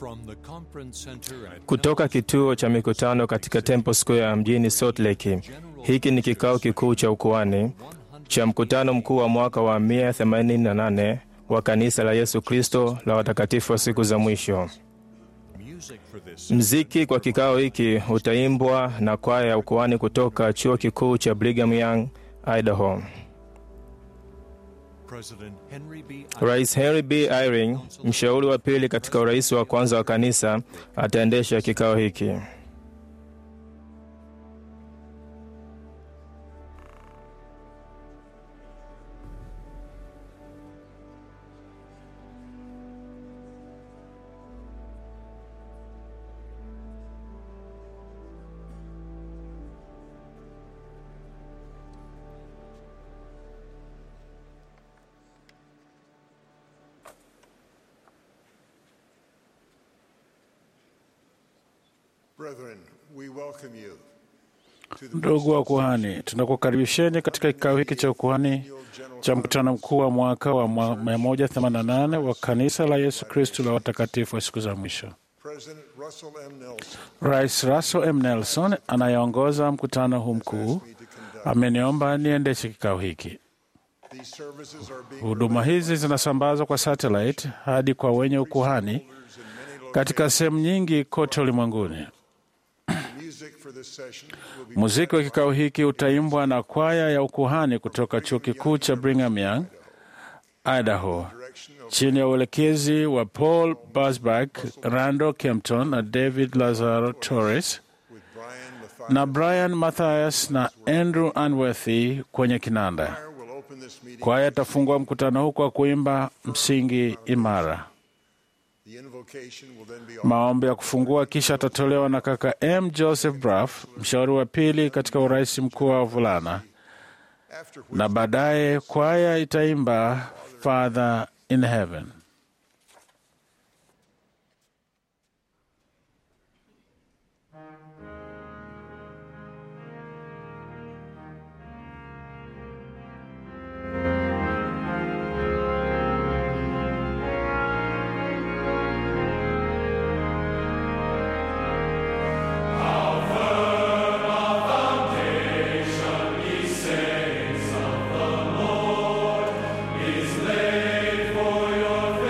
Kutoka kituo cha mikutano katika Temple Square mjini Salt Lake, hiki ni kikao kikuu cha ukuhani cha mkutano mkuu wa mwaka wa 188 wa kanisa la Yesu Kristo la watakatifu wa siku za mwisho. Mziki kwa kikao hiki utaimbwa na kwaya ya ukuhani kutoka chuo kikuu cha Brigham Young, Idaho. Rais Henry B. Eyring, mshauri wa pili katika urais wa kwanza wa kanisa, ataendesha kikao hiki. Brethren, we welcome you to the Ndugu wa kuhani, tunakukaribisheni katika kikao hiki cha ukuhani cha mkutano mkuu wa mwaka wa 188 wa kanisa la Yesu Kristu la watakatifu wa siku za mwisho. President Russell M. Nelson Rais Russell M. Nelson anayeongoza mkutano huu mkuu ameniomba niendeshe kikao hiki. These services are being Huduma hizi zinasambazwa kwa satellite hadi kwa wenye ukuhani katika sehemu nyingi kote ulimwenguni. music for this session will be Muziki wa kikao hiki utaimbwa na kwaya ya ukuhani kutoka chuo kikuu cha Brigham Young, Idaho, chini ya uelekezi wa Paul Busbach, Randall Kempton na David Lazaro Torres with Brian Mathias. na Brian Mathias na Andrew Unworthy kwenye kinanda. Choir will open this meeting. Kwaya itafungua mkutano huu kwa kuimba msingi imara. The invocation will then be offered. Maombi ya kufungua kisha atatolewa na kaka M. Joseph Braff, mshauri wa pili katika urais mkuu wa wavulana, After which na baadaye kwaya itaimba Father in Heaven. Is laid for your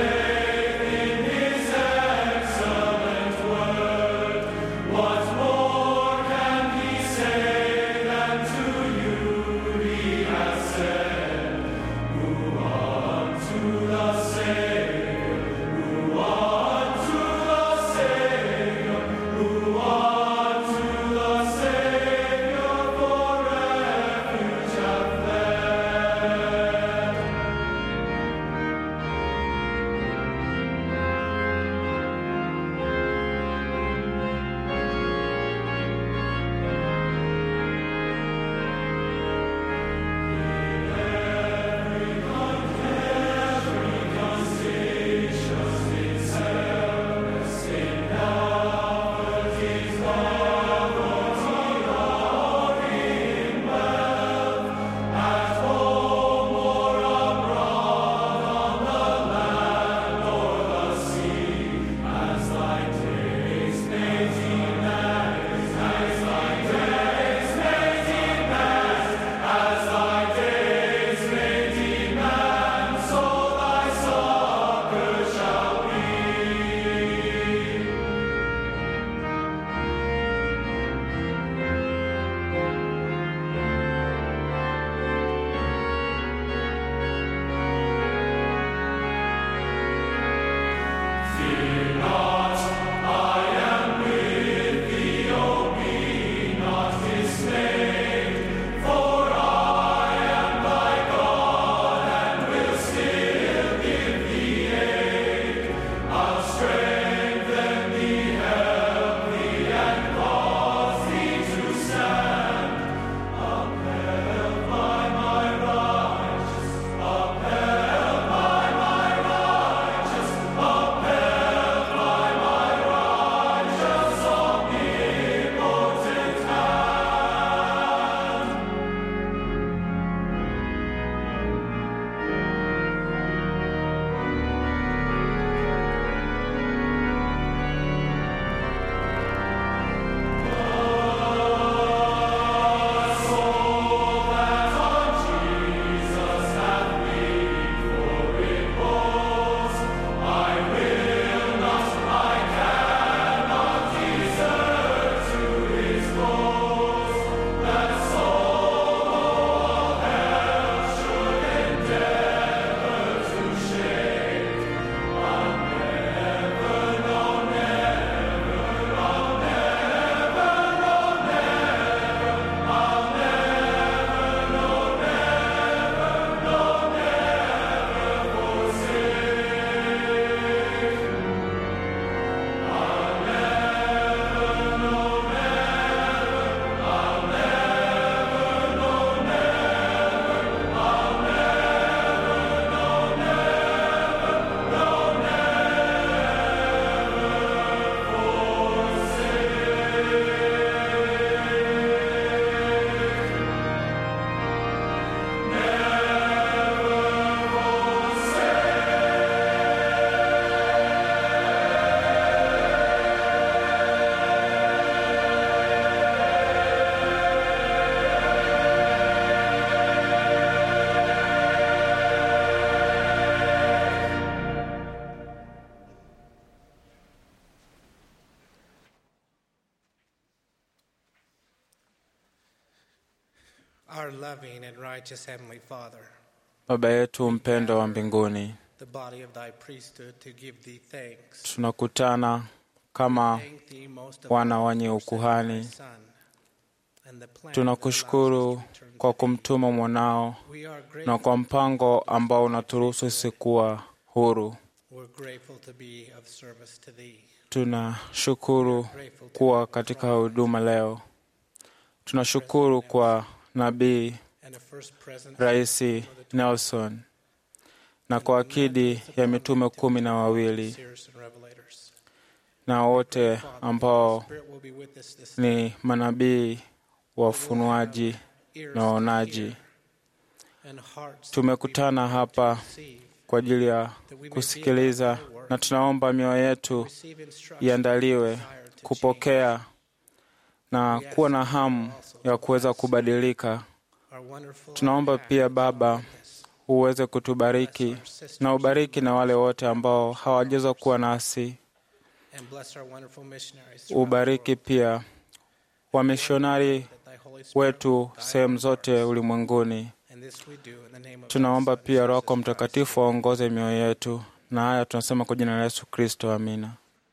Our loving and righteous Heavenly Father, Baba yetu mpendo wa mbinguni, the body of thy priesthood to give thee thanks. tunakutana kama Thank thee most of wana all wenye for sending ukuhani. thy Son and the plan that allows Tunakushukuru us to return kwa to thee. kumtuma mwanao We are na grateful, kwa mpango ambao unaturuhusu sisi kuwa huru. we're grateful to be of service to thee. Tunashukuru Grateful to kuwa katika huduma leo. Tunashukuru kwa nabii and the first present Rais Nelson na kwa akidi ya mitume kumi na wawili seers and revelators. na wote ambao Spirit will be with us this ni manabii wafunuaji ears na to waonaji. hear and hearts to Tumekutana hapa receive, kwa ajili ya kusikiliza, na tunaomba mioyo yetu receive instruction, iandaliwe desire to change. kupokea na kuwa na hamu ya kuweza kubadilika. Our wonderful Tunaomba pia Baba uweze kutubariki na ubariki na wale wote ambao hawajaweza kuwa nasi. and bless our wonderful missionaries throughout the Ubariki pia wamishonari world, that thy Holy Spirit wetu will guide sehemu our zote hearts. ulimwenguni. And this we do in the name of Tunaomba thy Son, pia Roho Jesus Christ. Mtakatifu aongoze mioyo yetu, na haya tunasema kwa jina la Yesu Kristo, amina.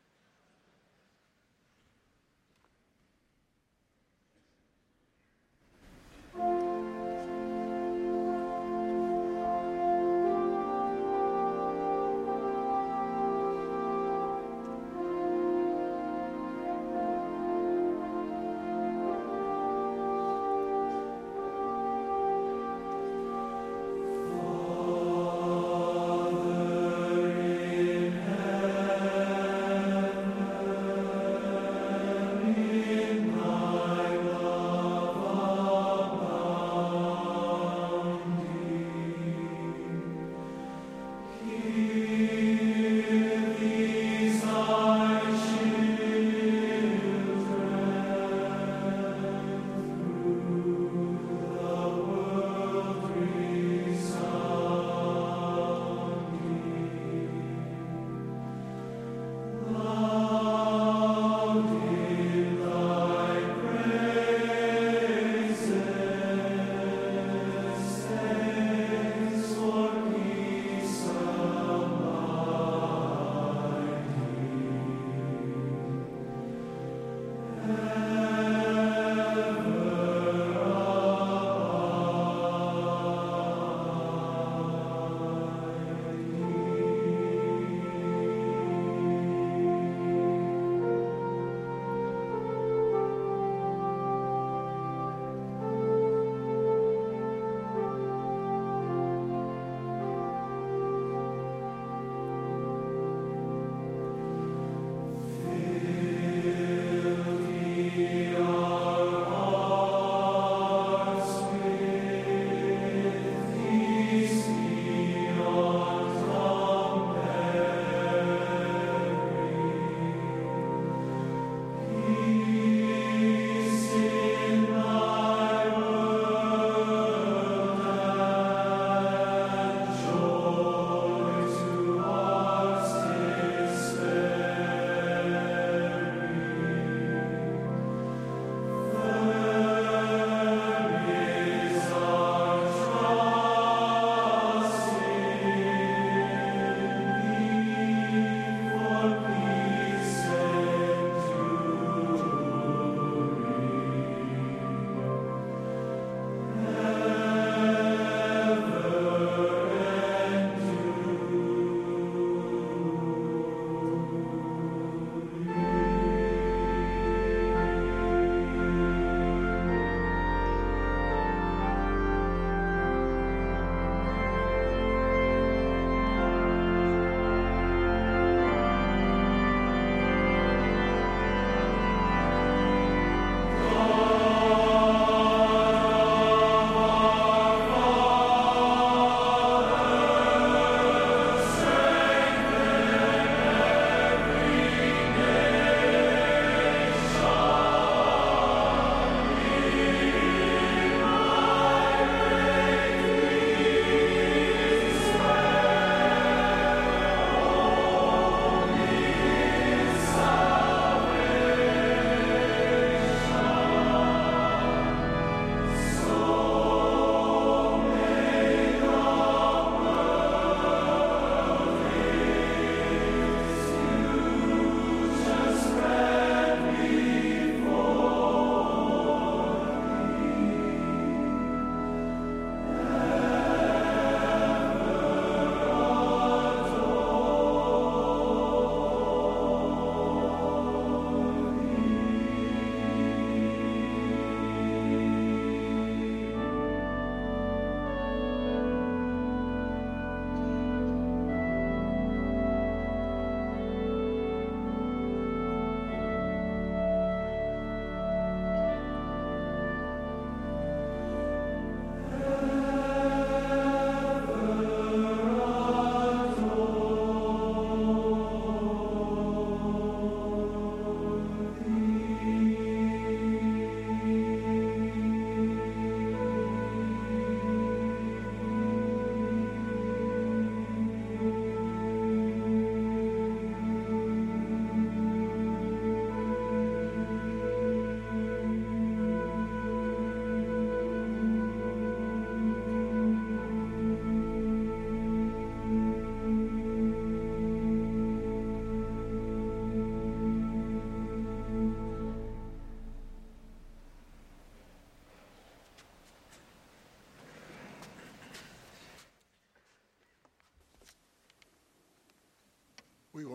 Father in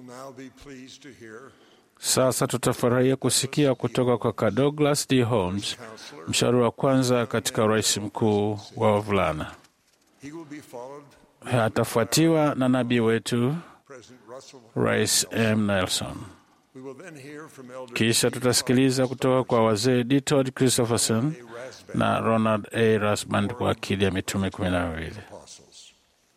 now be pleased to hear Sasa tutafurahia kusikia kutoka kwa Ka Douglas D. Holmes, mshauri wa kwanza katika urais mkuu wa wavulana. he will be followed Atafuatiwa na nabii wetu President Russell. Rais M. Nelson. We will then hear from Elder Kisha tutasikiliza kutoka kwa wazee D. Todd Christopherson Rasband na Ronald A. Rasband kwa akili ya mitume kumi na wawili. apostles.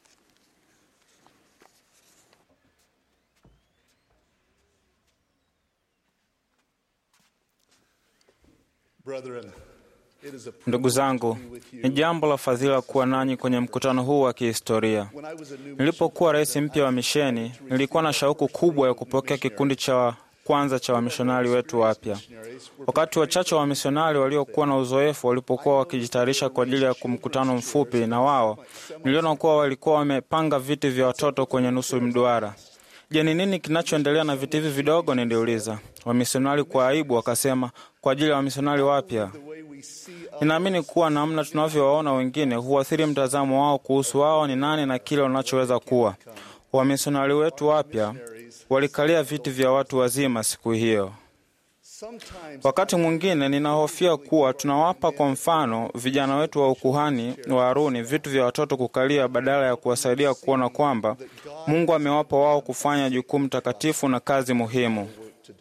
Brethren, it is a Ndugu zangu, ni jambo la fadhila kuwa nanyi kwenye mkutano huu wa kihistoria. when I was a new Nilipokuwa rais mpya wa misheni, nilikuwa na shauku kubwa ya kupokea kikundi cha kwanza cha wamishonari wetu wapya. Wakati wachache wa wamisionari waliokuwa na uzoefu walipokuwa wakijitayarisha kwa ajili ya mkutano mfupi na wao, niliona kuwa walikuwa wamepanga viti vya watoto kwenye nusu mduara. Je, ni nini kinachoendelea na viti hivi vidogo? Niliuliza. Wamisionari kwa aibu wakasema, kwa ajili ya wamisionari wapya. Ninaamini kuwa namna tunavyowaona wengine huathiri mtazamo wao kuhusu wao ni nani na kile wanachoweza kuwa. Wamisionari wetu wapya walikalia viti vya watu wazima siku hiyo. sometimes Wakati mwingine ninahofia kuwa tunawapa kwa mfano vijana wetu wa ukuhani wa Haruni vitu vya watoto kukalia badala ya kuwasaidia kuona kwamba Mungu amewapa wao kufanya jukumu takatifu na kazi muhimu. work to do.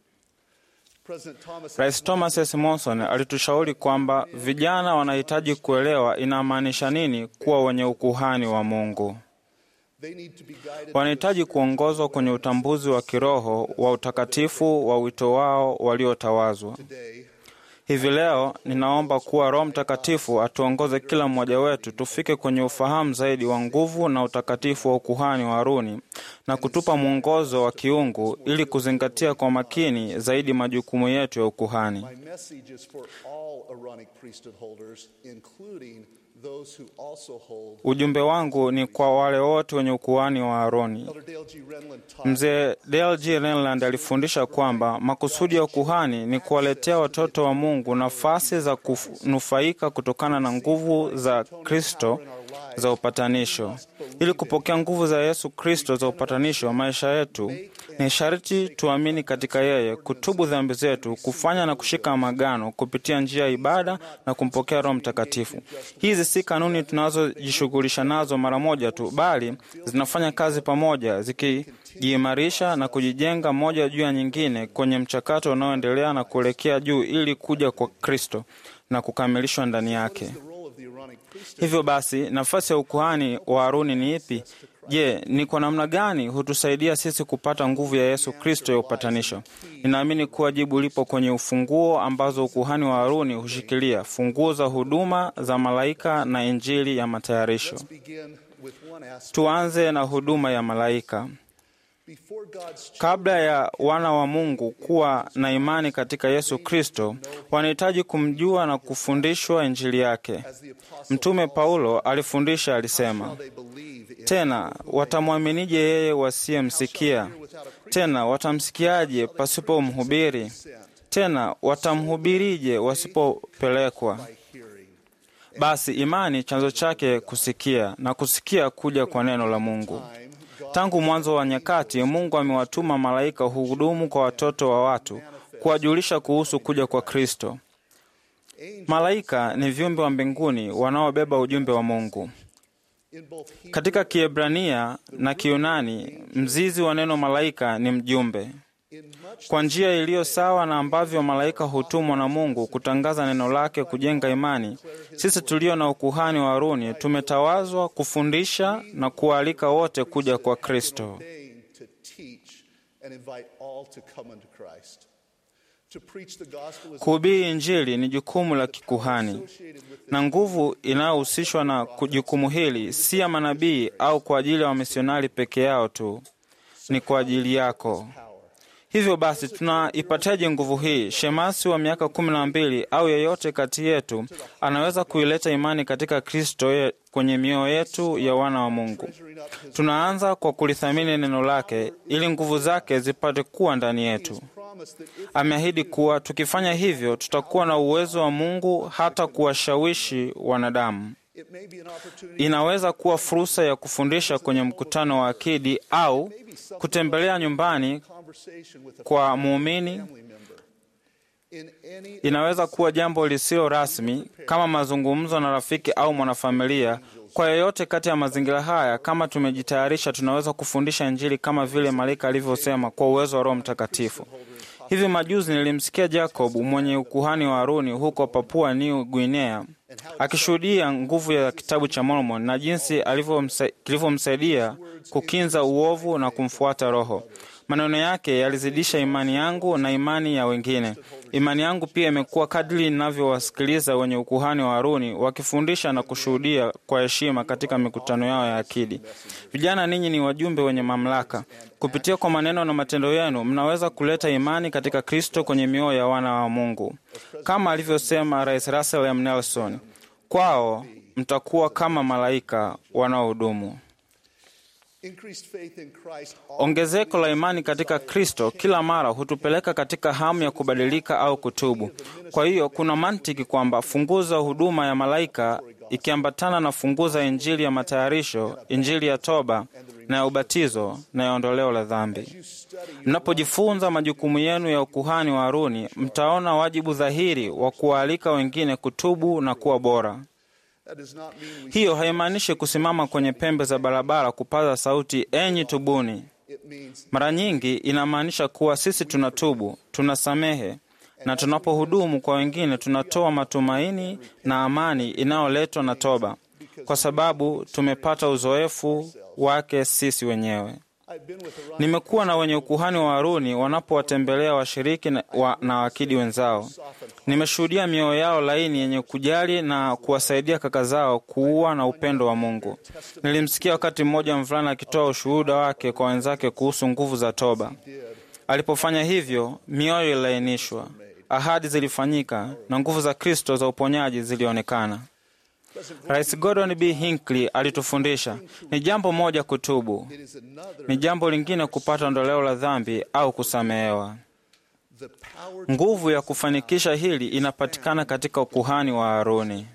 President Thomas Rais Thomas S. Monson alitushauri kwamba vijana wanahitaji kuelewa inamaanisha nini kuwa wenye ukuhani wa Mungu. they need to be guided Wanahitaji kuongozwa kwenye utambuzi wa kiroho wa utakatifu wa wito wao waliotawazwa. today. Hivi leo ninaomba kuwa Roho Mtakatifu atuongoze kila mmoja wetu tufike kwenye ufahamu zaidi wa nguvu na utakatifu wa ukuhani wa Haruni na kutupa mwongozo wa kiungu ili kuzingatia kwa makini zaidi majukumu yetu ya ukuhani. My message is for all Aaronic priesthood holders, including those who also hold. Ujumbe wangu ni kwa wale wote wenye ukuhani wa Haroni. Elder Dale G. Renlund taught Mzee Dale G. Renland alifundisha kwamba makusudi ya ukuhani ni kuwaletea watoto wa Mungu nafasi za kunufaika kutokana na nguvu za Kristo za upatanisho. Ili kupokea nguvu za Yesu Kristo za upatanisho wa maisha yetu, ni sharti tuamini katika yeye, kutubu dhambi zetu, kufanya na kushika magano kupitia njia ya ibada na kumpokea Roho Mtakatifu. Hizi si kanuni tunazojishughulisha nazo mara moja tu, bali zinafanya kazi pamoja, zikijiimarisha na kujijenga moja juu ya nyingine kwenye mchakato unaoendelea na kuelekea juu ili kuja kwa Kristo na kukamilishwa ndani yake. the role of the Aaronic priesthood. Hivyo basi, nafasi ya ukuhani wa Haruni ni ipi? Je, ni kwa namna gani hutusaidia sisi kupata nguvu ya Yesu Kristo ya upatanisho? Ninaamini kuwa jibu lipo kwenye ufunguo ambazo ukuhani wa Haruni hushikilia, funguo za huduma za malaika na Injili ya matayarisho. Begin with one aspect. Tuanze na huduma ya malaika. Before God's Kabla ya wana wa Mungu kuwa na imani katika Yesu Kristo, wanahitaji kumjua na kufundishwa Injili yake. as the apostle Mtume Paulo alifundisha, alisema, they believe in tena watamwaminije yeye wasiyemsikia? Tena watamsikiaje pasipo mhubiri? Tena watamhubirije wasipopelekwa? hearing. Basi imani chanzo chake kusikia, na kusikia kuja kwa neno la Mungu. Tangu mwanzo wa nyakati, Mungu amewatuma malaika huhudumu kwa watoto wa watu, kuwajulisha kuhusu kuja kwa Kristo. Malaika ni viumbe wa mbinguni wanaobeba ujumbe wa Mungu. In both Hebrew Katika Kiebrania na Kiyunani, mzizi wa neno malaika ni mjumbe. in much Kwa njia iliyo sawa na ambavyo malaika hutumwa na Mungu kutangaza neno lake, kujenga imani, sisi tulio na ukuhani wa Haruni tumetawazwa kufundisha na kuwaalika wote kuja kwa Kristo. ordained to teach and invite all to come unto Christ. To preach the gospel is Kuhubiri Injili ni jukumu la kikuhani, na nguvu inayohusishwa na jukumu hili si ya manabii au kwa ajili ya wamisionari peke yao tu, ni kwa ajili yako. Hivyo basi tunaipataje nguvu hii? Shemasi wa miaka kumi na mbili au yeyote kati yetu anaweza kuileta imani katika Kristo ye- kwenye mioyo yetu ya wana wa Mungu. Tunaanza kwa kulithamini neno lake ili nguvu zake zipate kuwa ndani yetu. promised that if Ameahidi kuwa tukifanya hivyo tutakuwa na uwezo wa Mungu hata kuwashawishi wanadamu. it It may be an opportunity Inaweza kuwa fursa ya kufundisha kwenye mkutano wa akidi au kutembelea nyumbani conversation with a kwa muumini. family member. In any Inaweza kuwa jambo lisilo rasmi kama mazungumzo na rafiki au mwanafamilia. Kwa yoyote kati ya mazingira haya, kama tumejitayarisha, tunaweza kufundisha Injili kama vile malaika alivyosema kwa uwezo wa Roho Mtakatifu. Hivi majuzi nilimsikia Jacob mwenye ukuhani wa Haruni huko Papua New Guinea akishuhudia nguvu ya kitabu cha Mormon na jinsi alivyomsa- kilivyomsaidia kukinza uovu na kumfuata Roho. Maneno yake yalizidisha imani yangu na imani ya wengine. Imani yangu pia imekuwa kadri ninavyowasikiliza wenye ukuhani wa Haruni wakifundisha na kushuhudia kwa heshima katika mikutano yao ya akidi. Vijana, ninyi ni wajumbe wenye mamlaka. Kupitia kwa maneno na matendo yenu, mnaweza kuleta imani katika Kristo kwenye mioyo ya wana wa Mungu, kama alivyosema Rais Russell M. Nelson, kwao mtakuwa kama malaika wanaohudumu. increased faith in Christ Ongezeko la imani katika Kristo kila mara hutupeleka katika hamu ya kubadilika au kutubu. Kwa hiyo kuna mantiki kwamba funguo za huduma ya malaika ikiambatana na funguo za Injili ya matayarisho, Injili ya toba na ya ubatizo na ya ondoleo la dhambi. Mnapojifunza majukumu yenu ya ukuhani wa Haruni, mtaona wajibu dhahiri wa kuwaalika wengine kutubu na kuwa bora. That does not mean we Hiyo haimaanishi kusimama kwenye pembe za barabara kupaza sauti, enyi tubuni. it means Mara nyingi inamaanisha kuwa sisi tunatubu, tunasamehe, na tunapohudumu kwa wengine tunatoa matumaini na amani inayoletwa na toba, kwa sababu tumepata uzoefu wake sisi wenyewe. I've been with Orion Nimekuwa na wenye ukuhani wa Haruni wanapowatembelea washiriki na, wa, na wakidi wenzao. Nimeshuhudia mioyo yao laini yenye kujali na kuwasaidia kaka zao kuua na upendo wa Mungu. Nilimsikia wakati mmoja mvulana akitoa ushuhuda wake kwa wenzake kuhusu nguvu za toba. Alipofanya hivyo, mioyo ililainishwa, ahadi zilifanyika na nguvu za Kristo za uponyaji zilionekana. Rais Gordon B. Hinckley alitufundisha ni jambo moja kutubu, it is another ni jambo lingine kupata ondoleo la dhambi au kusamehewa. the power Nguvu ya kufanikisha hili inapatikana katika ukuhani wa Haruni.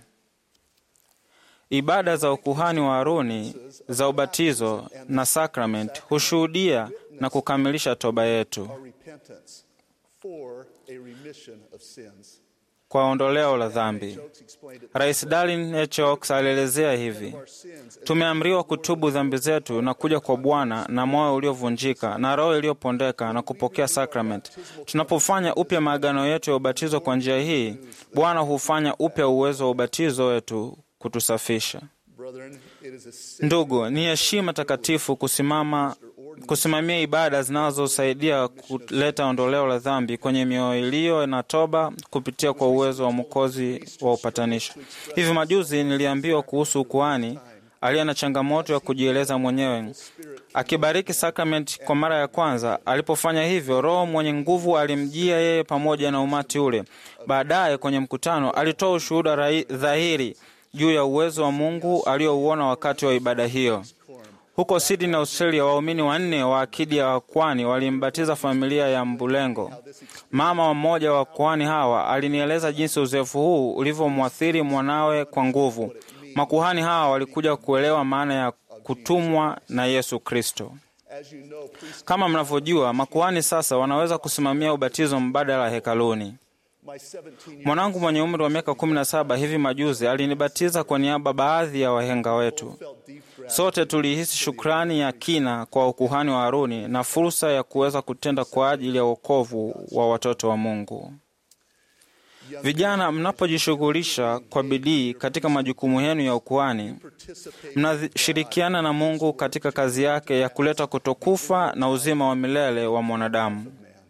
Ibada za ukuhani wa Haruni za ubatizo na sakramenti hushuhudia na kukamilisha toba yetu our repentance for a remission of sins. kwa ondoleo la dhambi. Jokes explained it. Rais Darlin H. Oaks alielezea hivi: Our sins Tumeamriwa kutubu dhambi zetu na kuja kwa Bwana na moyo uliovunjika na roho iliyopondeka na kupokea sakramenti. Tunapofanya upya maagano yetu ya ubatizo kwa njia hii, Bwana hufanya upya uwezo wa ubatizo wetu kutusafisha. brethren, it is a sin Ndugu, ni heshima takatifu kusimama kusimamia ibada zinazosaidia kuleta ondoleo la dhambi kwenye mioyo iliyo na toba kupitia kwa uwezo wa Mwokozi wa upatanisho. Hivi majuzi niliambiwa kuhusu ukuhani aliye na changamoto ya kujieleza mwenyewe akibariki sakramenti kwa mara ya kwanza. Alipofanya hivyo, Roho mwenye nguvu alimjia yeye pamoja na umati ule. Baadaye kwenye mkutano alitoa ushuhuda rai- dhahiri juu ya uwezo wa Mungu aliouona wakati wa ibada hiyo. Huko Sydney, Australia, waumini wanne wa akidi ya wakwani walimbatiza familia ya Mbulengo. Mama wa mmoja wa wakwani hawa alinieleza jinsi uzoefu huu ulivyomwathiri mwanawe kwa nguvu. Makuhani hawa walikuja kuelewa maana ya kutumwa na Yesu Kristo. As you know, priests, Kama mnavyojua, makuhani sasa wanaweza kusimamia ubatizo mbadala hekaluni. my 17 Mwanangu mwenye umri wa miaka 17 hivi majuzi alinibatiza kwa niaba baadhi ya wahenga wetu. felt deep gratitude Sote tulihisi shukrani ya kina kwa ukuhani wa Haruni na fursa ya kuweza kutenda kwa ajili ya wokovu wa watoto wa Mungu. Vijana, mnapojishughulisha kwa bidii katika majukumu yenu ya ukuhani, participate mnashirikiana na Mungu katika kazi yake ya kuleta kutokufa na uzima wa milele wa mwanadamu.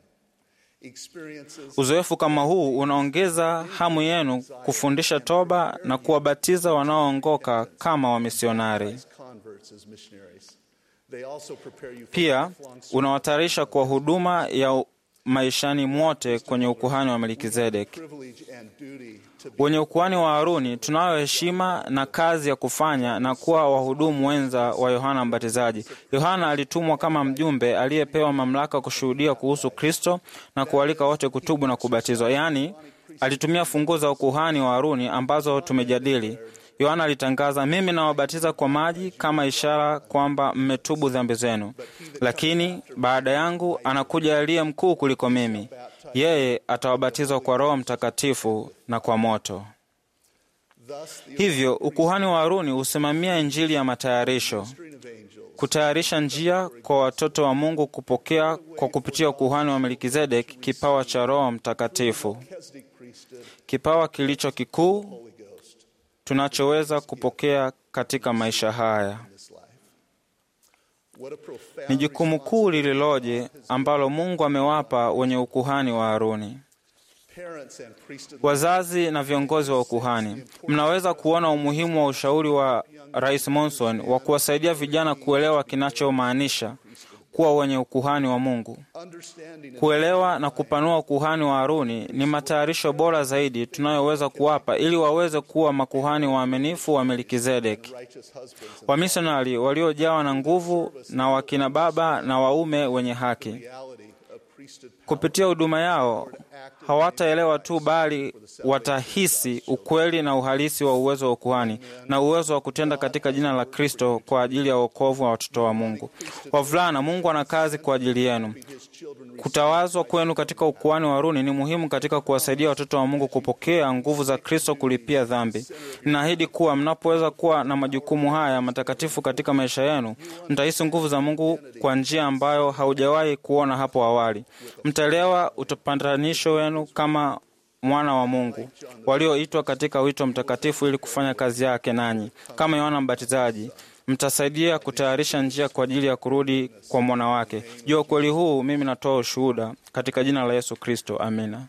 experiences Uzoefu kama huu unaongeza hamu yenu kufundisha toba na kuwabatiza wanaoongoka kama wamisionari. converts as missionaries. They also prepare you for Pia lifelong unawatayarisha kwa huduma ya maishani mwote kwenye ukuhani wa Melkizedeki. privilege and duty to be Wenye ukuhani wa Haruni tunayo heshima na kazi ya kufanya na kuwa wahudumu wenza wa Yohana Mbatizaji. Yohana alitumwa kama mjumbe aliyepewa mamlaka kushuhudia kuhusu Kristo na kualika wote kutubu na kubatizwa, yaani alitumia funguo za ukuhani wa Haruni ambazo tumejadili. Yohana alitangaza, mimi nawabatiza kwa maji kama ishara kwamba mmetubu dhambi zenu, lakini baada yangu anakuja aliye mkuu kuliko mimi, yeye atawabatizwa kwa Roho Mtakatifu na kwa moto. Thus, the Hivyo ukuhani wa Haruni husimamia injili ya matayarisho, ministering of angels kutayarisha njia kwa watoto wa Mungu kupokea kwa kupitia ukuhani wa Melkizedek kipawa cha Roho Mtakatifu, Melchizedek priesthood, kipawa kilicho kikuu Holy Ghost tunachoweza kupokea katika maisha haya. in this life. What a profound Ni jukumu kuu lililoje ambalo Mungu amewapa wenye ukuhani wa Haruni. parents and priesthood Wazazi na viongozi wa ukuhani, mnaweza kuona umuhimu wa ushauri wa Rais Monson wa kuwasaidia vijana kuelewa kinachomaanisha kuwa wenye ukuhani wa Mungu. understanding and Kuelewa na kupanua ukuhani wa Haruni ni matayarisho bora zaidi tunayoweza kuwapa ili waweze kuwa makuhani waaminifu wa Melkizedeki, righteous husbands and wamisionari waliojawa na nguvu na wakina baba na waume wenye haki. reality of priesthood power. Kupitia huduma yao hawataelewa tu, bali watahisi ukweli na uhalisi wa uwezo wa ukuhani na uwezo wa kutenda katika jina la Kristo kwa ajili ya wokovu wa watoto wa Mungu. Wavulana, Mungu ana kazi kwa ajili yenu. His children Kutawazwa kwenu katika ukuhani wa Haruni ni muhimu katika kuwasaidia watoto wa Mungu kupokea nguvu za Kristo kulipia dhambi. Ninaahidi kuwa mnapoweza kuwa na majukumu haya matakatifu katika maisha yenu, mtahisi nguvu za Mungu kwa njia ambayo haujawahi kuona hapo awali. Mtaelewa utapatanisho wenu kama mwana wa Mungu walioitwa katika wito mtakatifu ili kufanya kazi yake nanyi, kama Yohana Mbatizaji mtasaidia kutayarisha njia kwa ajili ya kurudi kwa mwana wake. Juu ya ukweli huu mimi natoa ushuhuda katika jina la Yesu Kristo, amina.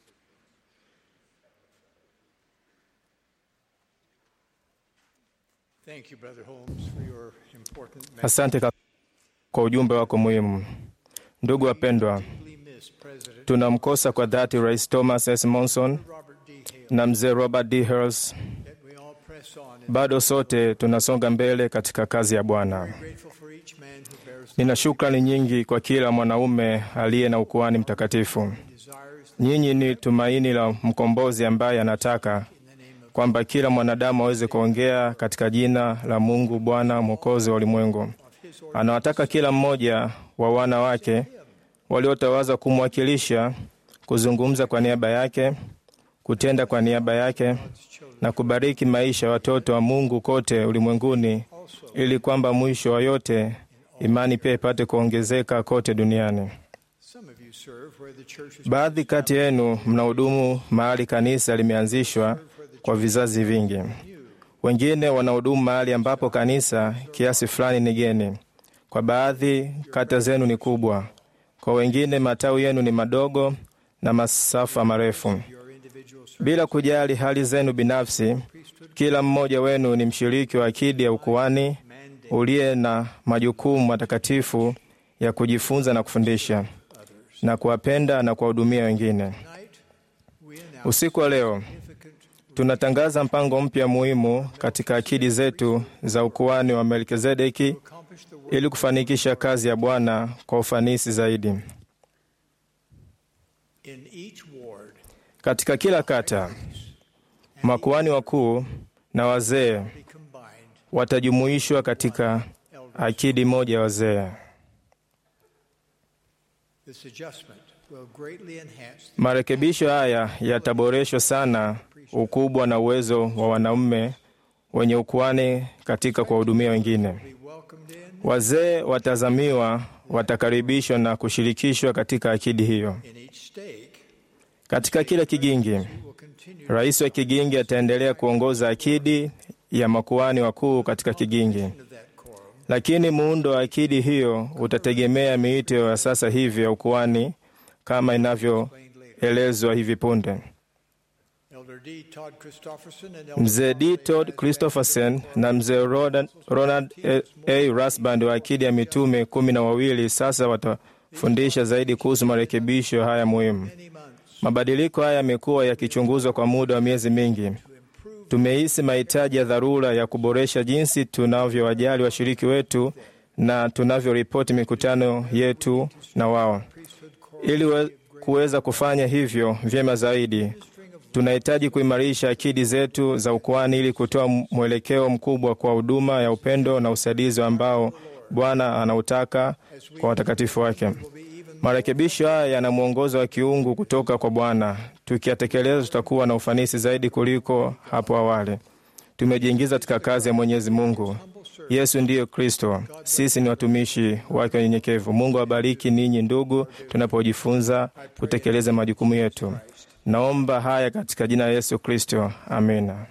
Thank you, Brother Holmes, for your important message. Asante ka- kwa ujumbe wako muhimu. Ndugu wapendwa, We miss President tunamkosa kwa dhati Rais Thomas S. Monson Robert D. Hale na mzee Robert D. Hales. that we all press on and Bado sote tunasonga mbele katika kazi ya Bwana. grateful for each man who bears Nina shukrani nyingi kwa kila mwanaume aliye na ukuhani mtakatifu. desires Nyinyi ni tumaini la mkombozi ambaye anataka kwamba kila mwanadamu aweze kuongea katika jina la Mungu Bwana Mwokozi wa ulimwengu. Anawataka kila mmoja wa wana wake waliotawaza kumwakilisha, kuzungumza kwa niaba yake, kutenda kwa niaba yake na kubariki maisha ya watoto wa Mungu kote ulimwenguni, ili kwamba mwisho wa yote imani pia ipate kuongezeka kote duniani. some of you serve where the church is Baadhi kati yenu mnahudumu mahali kanisa limeanzishwa kwa vizazi vingi. Wengine wanahudumu mahali ambapo kanisa kiasi fulani ni geni. Kwa baadhi kata zenu ni kubwa, kwa wengine matawi yenu ni madogo na masafa marefu. your individual service. Bila kujali hali zenu binafsi, kila mmoja wenu ni mshiriki wa akidi ya ukuhani uliye na majukumu matakatifu ya kujifunza na kufundisha na kuwapenda na kuwahudumia wengine. Tonight, we announce Usiku wa leo significant tunatangaza mpango mpya muhimu katika akidi zetu za ukuhani wa Melkizedeki accomplish the work ili kufanikisha kazi ya Bwana kwa ufanisi zaidi. in each ward. Katika kila kata, makuhani wakuu na wazee Be combined watajumuishwa katika akidi moja ya wazee. This adjustment will greatly enhance Marekebisho haya yataboreshwa sana ukubwa na uwezo wa wanaume wenye ukuhani katika kuwahudumia wengine. be welcomed in Wazee watazamiwa watakaribishwa na kushirikishwa katika akidi hiyo. in each stake. Katika kila kigingi, Will continue rais wa kigingi ataendelea kuongoza akidi ya makuhani wakuu katika kigingi, of that quorum. lakini muundo wa akidi hiyo utategemea miito ya sasa hivi ya ukuhani kama inavyoelezwa hivi punde. Elder D. Todd Christofferson and Mzee D. Todd Christopherson na mzee Rodan- Ronald A. A. Rasband wa akidi ya mitume kumi na wawili sasa watafundisha zaidi kuhusu marekebisho haya muhimu. many months Mabadiliko haya yamekuwa yakichunguzwa kwa muda wa miezi mingi. Tumehisi mahitaji ya dharura ya kuboresha jinsi tunavyowajali washiriki wetu na tunavyoripoti mikutano yetu na wao. Ili we- kuweza kufanya hivyo vyema zaidi, Tunahitaji kuimarisha akidi zetu za ukuhani ili kutoa mwelekeo mkubwa kwa huduma ya upendo na usaidizi ambao Bwana anautaka kwa watakatifu wake. Marekebisho haya yana mwongozo wa kiungu kutoka kwa Bwana. Tukiyatekeleza, tutakuwa na ufanisi zaidi kuliko hapo awali. Tumejiingiza katika kazi ya Mwenyezi Mungu. Yesu ndiyo Kristo, sisi ni watumishi wake wanyenyekevu. Mungu awabariki ninyi ndugu, tunapojifunza kutekeleza majukumu yetu. Naomba haya katika jina la Yesu Kristo, amina.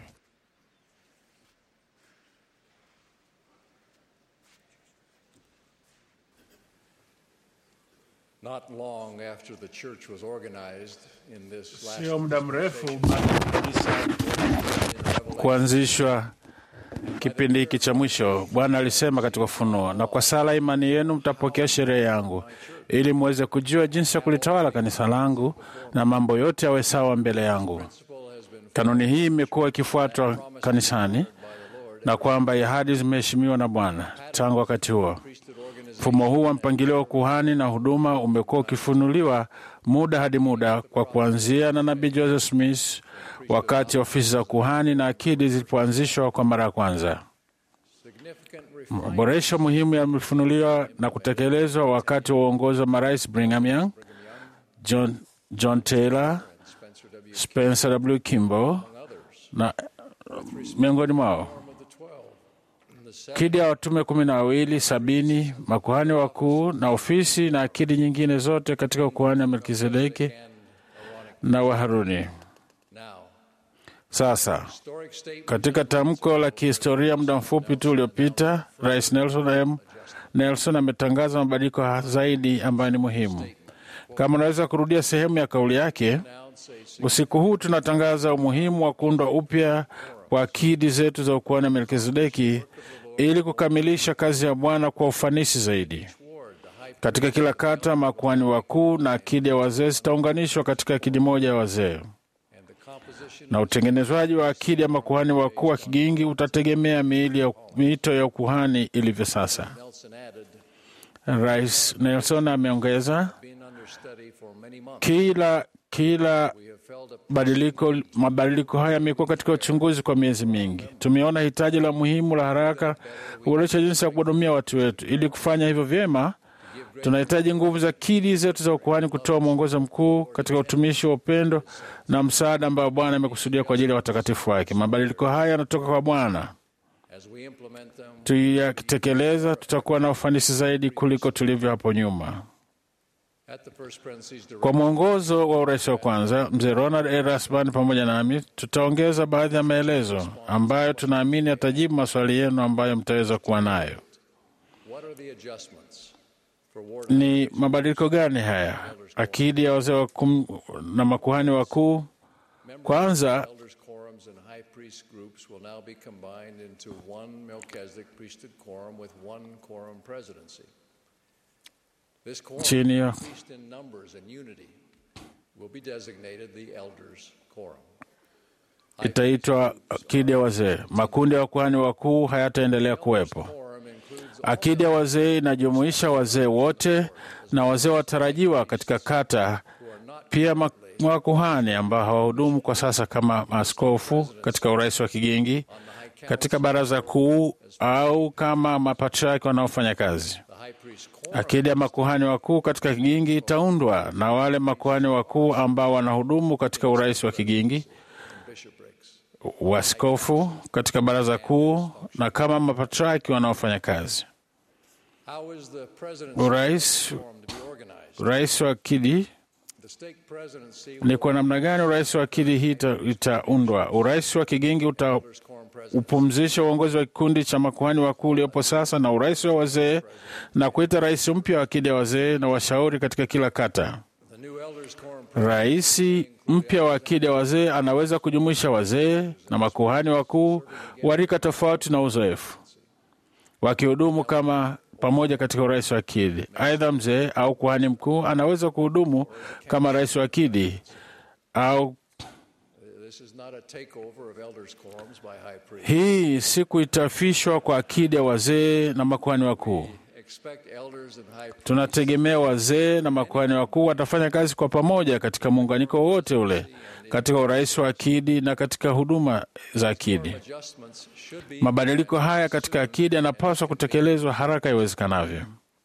Not long after the church was organized in this last Sio muda mrefu baada ya kanisa kuanzishwa kipindi hiki cha mwisho, Bwana alisema katika Ufunuo, na kwa sala imani yenu mtapokea sheria yangu, ili muweze kujua jinsi ya kulitawala kanisa langu na mambo yote yawe sawa mbele yangu. Kanuni hii imekuwa ikifuatwa kanisani na kwamba ahadi zimeheshimiwa na Bwana tangu wakati huo. Mfumo huu wa mpangilio wa kuhani na huduma umekuwa ukifunuliwa muda hadi muda, kwa kuanzia na nabii Joseph Smith wakati ofisi za kuhani na akidi zilipoanzishwa kwa mara ya kwanza. Maboresho muhimu yamefunuliwa na kutekelezwa wakati wa uongozi wa marais Brigham Young, John, John Taylor, Spencer W. Kimball na miongoni mwao akidi ya watume kumi na wawili, sabini makuhani wakuu na ofisi na akidi nyingine zote katika ukuhani wa Melkizedeki na wa Haruni. Sasa katika tamko la kihistoria muda mfupi tu uliopita, Rais Nelson M. Nelson ametangaza mabadiliko zaidi ambayo ni muhimu. Kama unaweza kurudia sehemu ya kauli yake, usiku huu tunatangaza umuhimu wa kuundwa upya kwa akidi zetu za ukuhani wa Melkizedeki ili kukamilisha kazi ya Bwana kwa ufanisi zaidi. Katika kila kata, makuhani wakuu na akidi ya wazee zitaunganishwa katika akidi moja ya wazee, na utengenezwaji wa akidi ya makuhani wakuu wa kigingi utategemea miili ya miito ya ukuhani ilivyo sasa. Rais Nelson ameongeza, kila kila badiliko mabadiliko haya yamekuwa katika uchunguzi kwa miezi mingi. Tumeona hitaji la muhimu la haraka kuboresha jinsi ya kuhudumia watu wetu. Ili kufanya hivyo vyema, tunahitaji nguvu za akidi zetu za ukuhani kutoa mwongozo mkuu katika utumishi wa upendo na msaada ambao Bwana amekusudia kwa ajili ya watakatifu wake. Mabadiliko haya yanatoka kwa Bwana. Tuyakitekeleza, tutakuwa na ufanisi zaidi kuliko tulivyo hapo nyuma. Kwa mwongozo wa urais wa kwanza, mzee Ronald A. Rasbani pamoja nami tutaongeza baadhi ya maelezo ambayo tunaamini yatajibu maswali yenu ambayo mtaweza kuwa nayo. Ni mabadiliko gani haya? Akidi ya wazee na makuhani wakuu kwanza chini ya itaitwa akidi ya wazee. Makundi ya wakuhani wakuu hayataendelea kuwepo. Akidi ya wazee inajumuisha wazee wote na wazee watarajiwa katika kata, pia makuhani ambao hawahudumu kwa sasa kama maaskofu katika urais wa kigingi, katika baraza kuu au kama mapatriaki wanaofanya kazi. Akidi ya makuhani wakuu katika kigingi itaundwa na wale makuhani wakuu ambao wanahudumu katika urais wa kigingi, waskofu katika baraza kuu na kama mapatriaki wanaofanya kazi. Urais rais wa akidi ni kwa namna gani urais wa akidi hii itaundwa? Urais wa kigingi uta upumzisha uongozi wa kikundi cha makuhani wakuu uliopo sasa na urais wa wazee na kuita rais mpya wa akidi ya wazee na washauri katika kila kata. Rais mpya wa akidi ya wazee anaweza kujumuisha wazee na makuhani wakuu wa rika tofauti na uzoefu, wakihudumu kama pamoja katika urais wa akidi. Aidha, mzee au kuhani mkuu anaweza kuhudumu kama rais wa akidi au hii si kuitafishwa kwa akidi ya wazee na makuhani wakuu. expect elders and high Tunategemea wazee na makuhani wakuu watafanya kazi kwa pamoja katika muunganiko wote ule, katika urais wa akidi na katika huduma za akidi. adjustments should be Mabadiliko haya katika akidi yanapaswa kutekelezwa haraka iwezekanavyo.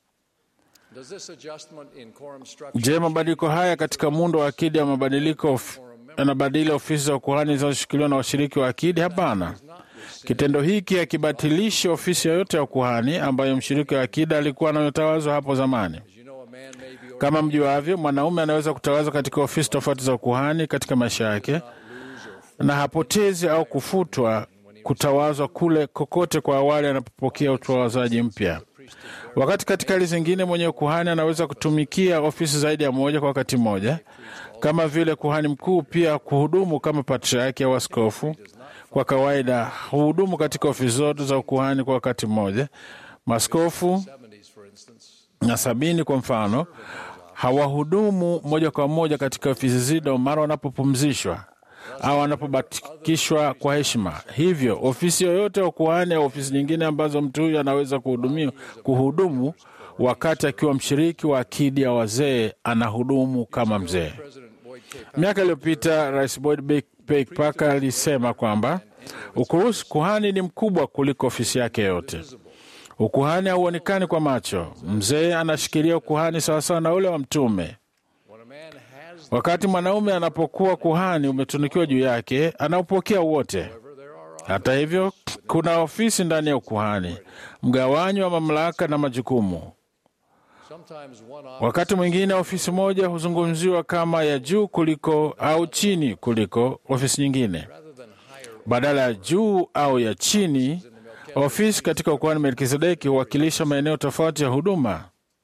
Does this adjustment in quorum structure Je, mabadiliko haya katika muundo wa akidi ya mabadiliko of, yanabadili ofisi za ukuhani zinazoshikiliwa na washiriki wa akidi? Hapana. Kitendo hiki hakibatilishi ofisi yoyote ya ukuhani ambayo mshiriki wa akida alikuwa anayotawazwa hapo zamani. As you know, a man may be Kama mjuavyo, mwanaume anaweza kutawazwa katika ofisi tofauti za ukuhani katika maisha yake, na hapotezi au kufutwa kutawazwa kule kokote kwa awali anapopokea utawazaji mpya. Wakati katika hali zingine mwenye ukuhani anaweza kutumikia ofisi zaidi ya moja kwa wakati mmoja, kama vile kuhani mkuu, pia kuhudumu kama patriaki au askofu. Kwa kawaida huhudumu katika ofisi zote za ukuhani kwa wakati mmoja. Maskofu 70s, for instance, na sabini kwa mfano hawahudumu moja kwa moja katika ofisi zido mara wanapopumzishwa au wanapobatikishwa kwa heshima. Hivyo ofisi yoyote ya ukuhani au ofisi nyingine ambazo mtu huyu anaweza kuhudumia kuhudumu wakati akiwa mshiriki wa akidi ya wazee, anahudumu kama mzee. President Boyd K. Miaka iliyopita Rais Boyd Be- P. Parker alisema kwamba ukurusi kuhani ni mkubwa kuliko ofisi yake yote. Ukuhani hauonekani kwa macho. Mzee anashikilia ukuhani sawasawa na ule wa mtume. When a man has Wakati mwanaume anapokuwa kuhani umetunikiwa juu yake, anaupokea wote. there are Hata hivyo, kuna ofisi ndani ya ukuhani, mgawanyo wa mamlaka na majukumu. sometimes one office Wakati mwingine ofisi moja huzungumziwa kama ya juu kuliko au chini kuliko ofisi nyingine. rather than higher Badala ya juu au ya chini, ofisi katika ukuhani Melkizedeki huwakilisha maeneo tofauti ya huduma.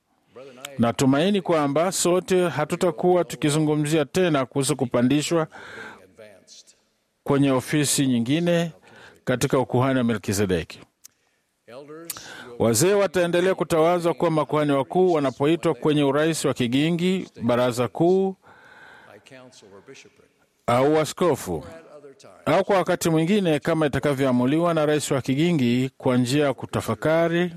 Natumaini kwamba sote hatutakuwa tukizungumzia tena kuhusu kupandishwa advanced. kwenye ofisi nyingine katika ukuhani wa Melkizedeki. Elders will Wazee wataendelea kutawazwa kuwa makuhani wakuu wanapoitwa kwenye urais wa kigingi, baraza kuu by council or bishopric. au askofu, At other times, au kwa wakati mwingine kama itakavyoamuliwa na rais wa kigingi kwa njia ya kutafakari,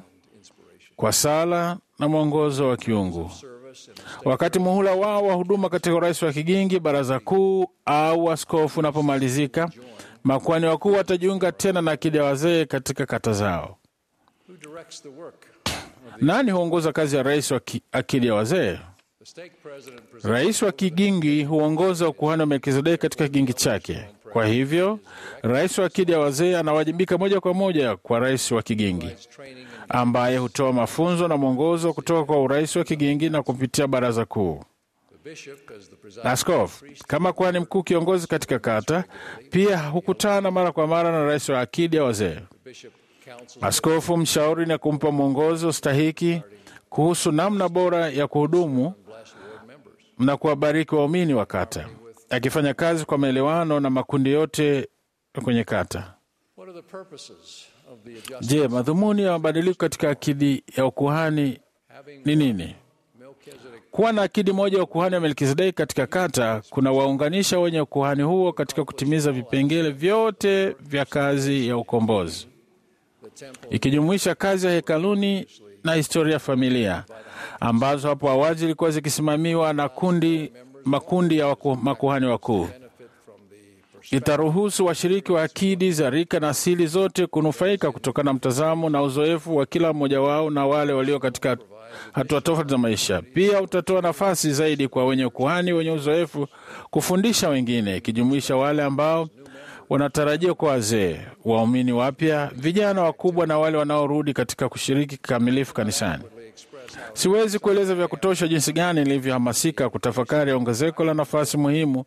kwa sala na mwongozo wa kiungu. service in the Wakati muhula wao wa huduma katika urais wa kigingi, baraza kuu au askofu unapomalizika, makuhani wakuu watajiunga tena na akidi ya wazee katika kata zao. who directs the work. Nani huongoza kazi ya rais wa ki- akidi ya wazee? The stake president presents Rais wa kigingi huongoza ukuhani wa Melkizedeki katika kigingi chake. Kwa hivyo, rais wa akidi ya wazee anawajibika moja kwa moja kwa rais wa kigingi, training and ambaye hutoa mafunzo na mwongozo kutoka kwa urais wa kigingi na kupitia baraza kuu. the bishop as the presiding Askofu kama kuhani mkuu kiongozi katika kata, pia hukutana mara kwa mara na rais wa akidi ya wazee. bishop council Askofu mshauri na kumpa mwongozo stahiki kuhusu namna bora ya kuhudumu bless ward members. na kuwabariki waumini wa kata, akifanya kazi kwa maelewano na makundi yote kwenye kata. What are the purposes of the adjustment? Je, madhumuni ya mabadiliko katika akidi ya ukuhani Having ni nini? Melchizedek Kuwa na akidi moja ya ukuhani wa Melkizedeki katika kata kuna waunganisha wenye ukuhani huo katika kutimiza vipengele vyote vya kazi ya ukombozi, the temple ikijumuisha kazi ya hekaluni na historia ya familia ambazo hapo awali zilikuwa zikisimamiwa na kundi makundi ya waku, makuhani wakuu. benefit from the perspective Itaruhusu washiriki wa akidi za rika na asili zote kunufaika kutokana na mtazamo na uzoefu wa kila mmoja wao na wale walio katika hatua tofauti za maisha. Pia utatoa nafasi zaidi kwa wenye ukuhani wenye uzoefu kufundisha wengine, ikijumuisha wale ambao wanatarajia kwa wazee, waumini wapya, vijana wakubwa na wale wanaorudi katika kushiriki kikamilifu kanisani. Siwezi kueleza vya kutosha jinsi gani nilivyohamasika kutafakari ongezeko la nafasi muhimu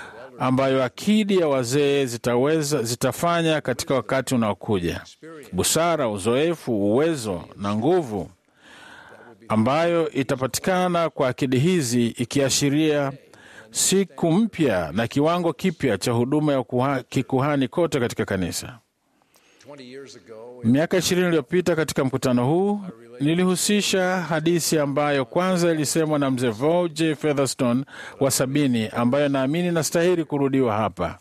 ambayo akidi ya wazee zitaweza zitafanya katika wakati unaokuja. Busara, uzoefu, uwezo na nguvu ambayo itapatikana kwa akidi hizi, ikiashiria siku mpya na kiwango kipya cha huduma ya kuha- kikuhani kote katika kanisa. 20 years ago Miaka ishirini iliyopita katika mkutano huu nilihusisha hadithi ambayo kwanza ilisemwa na mzee Vo J Featherstone wa sabini, ambayo naamini nastahili kurudiwa hapa.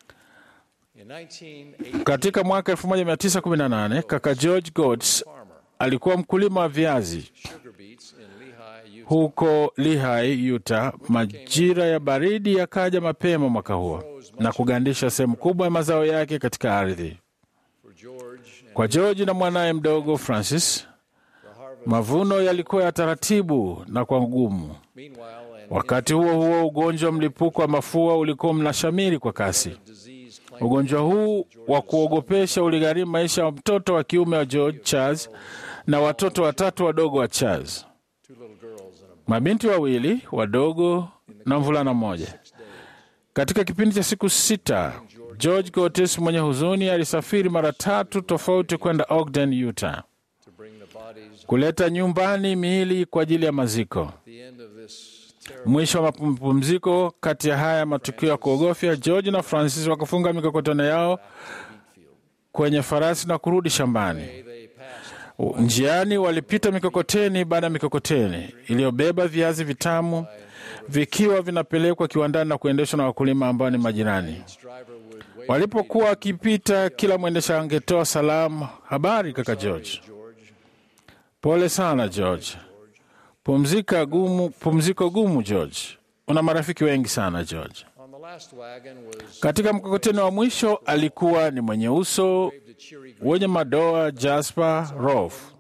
in 1980 Katika mwaka 1918 kaka George Goetz alikuwa mkulima wa viazi sugar beets in Lehi, Utah. huko Lehi, Utah. Majira ya baridi yakaja mapema mwaka huo na kugandisha sehemu kubwa ya mazao yake katika ardhi. For George and Kwa George na mwanaye mdogo Francis, mavuno yalikuwa ya taratibu na kwa ngumu. meanwhile, and Wakati huo huo, ugonjwa wa mlipuko wa mafua ulikuwa mnashamiri kwa kasi. disease claimed Ugonjwa huu wa kuogopesha uligharimu maisha ya mtoto wa kiume wa George Charles na watoto watatu wadogo wa Charles, two little girls and a mabinti wawili wadogo na mvulana mmoja. Katika kipindi cha siku sita, George Curtis mwenye huzuni alisafiri mara tatu tofauti kwenda Ogden, Utah, to bring the bodies. kuleta nyumbani miili kwa ajili ya maziko. The end of this terrible Mwisho wa mapumziko kati ya haya matukio ya kuogofya, George na Francis wakafunga mikokotano yao kwenye farasi na kurudi shambani. they passed Njiani walipita mikokoteni baada ya mikokoteni iliyobeba viazi vitamu vikiwa vinapelekwa kiwandani na kuendeshwa na wakulima ambao ni majirani. driver would wait Walipokuwa wakipita, kila mwendesha angetoa salamu, habari kaka George, George pole sana George, pumzika gumu, pumziko gumu George, una marafiki wengi sana George. on the last wagon was Katika mkokoteni wa mwisho alikuwa ni mwenye uso the cheery wenye madoa Jasper Rolf.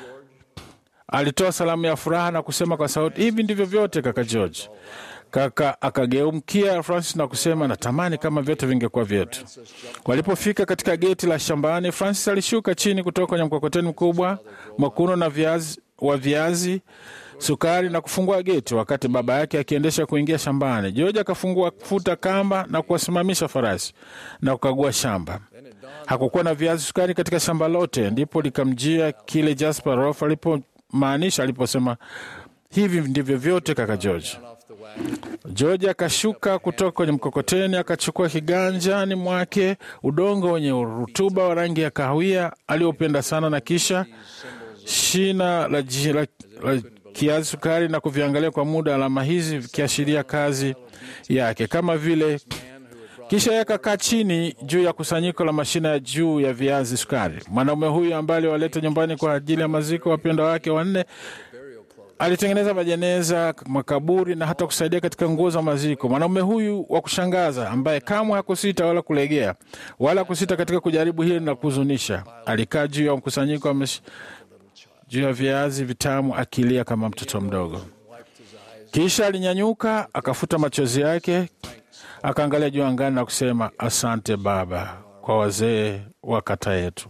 Alitoa salamu ya furaha na kusema kwa sauti, hivi ndivyo vyote kaka George. Kaka akageumkia Francis na kusema, natamani kama vyote vingekuwa vyetu. Walipofika katika geti la shambani, Francis alishuka chini kutoka kwenye mkokoteni mkubwa mwekundu na viazi, wa viazi sukari na kufungua geti, wakati baba yake akiendesha kuingia shambani. George akafungua kufuta kamba na kuwasimamisha farasi na kukagua shamba. Hakukuwa na viazi sukari katika shamba lote. Ndipo likamjia kile Jasper Rof alipomaanisha aliposema, hivi ndivyo vyote kaka George. off the wagon. George akashuka kutoka kwenye mkokoteni, akachukua kiganjani mwake udongo wenye rutuba wa rangi ya kahawia aliopenda sana, na kisha shina la, ji- la, la kiazi sukari na kuviangalia kwa muda, alama hizi vikiashiria kazi yake kama vile kisha yakakaa chini juu ya kusanyiko la mashina ya juu ya viazi sukari. Mwanaume huyu ambaye aliwaleta nyumbani kwa ajili ya maziko wapendwa wake wanne alitengeneza majeneza, makaburi na hata kusaidia katika nguo za maziko. Mwanaume huyu wa kushangaza, ambaye kamwe hakusita wala kulegea wala kusita katika kujaribu hili na kuhuzunisha, alikaa juu ya mkusanyiko wa mash- juu ya viazi vitamu akilia kama mtoto mdogo. Kisha alinyanyuka akafuta machozi yake, akaangalia juu angani na kusema, asante Baba kwa wazee wa kata yetu.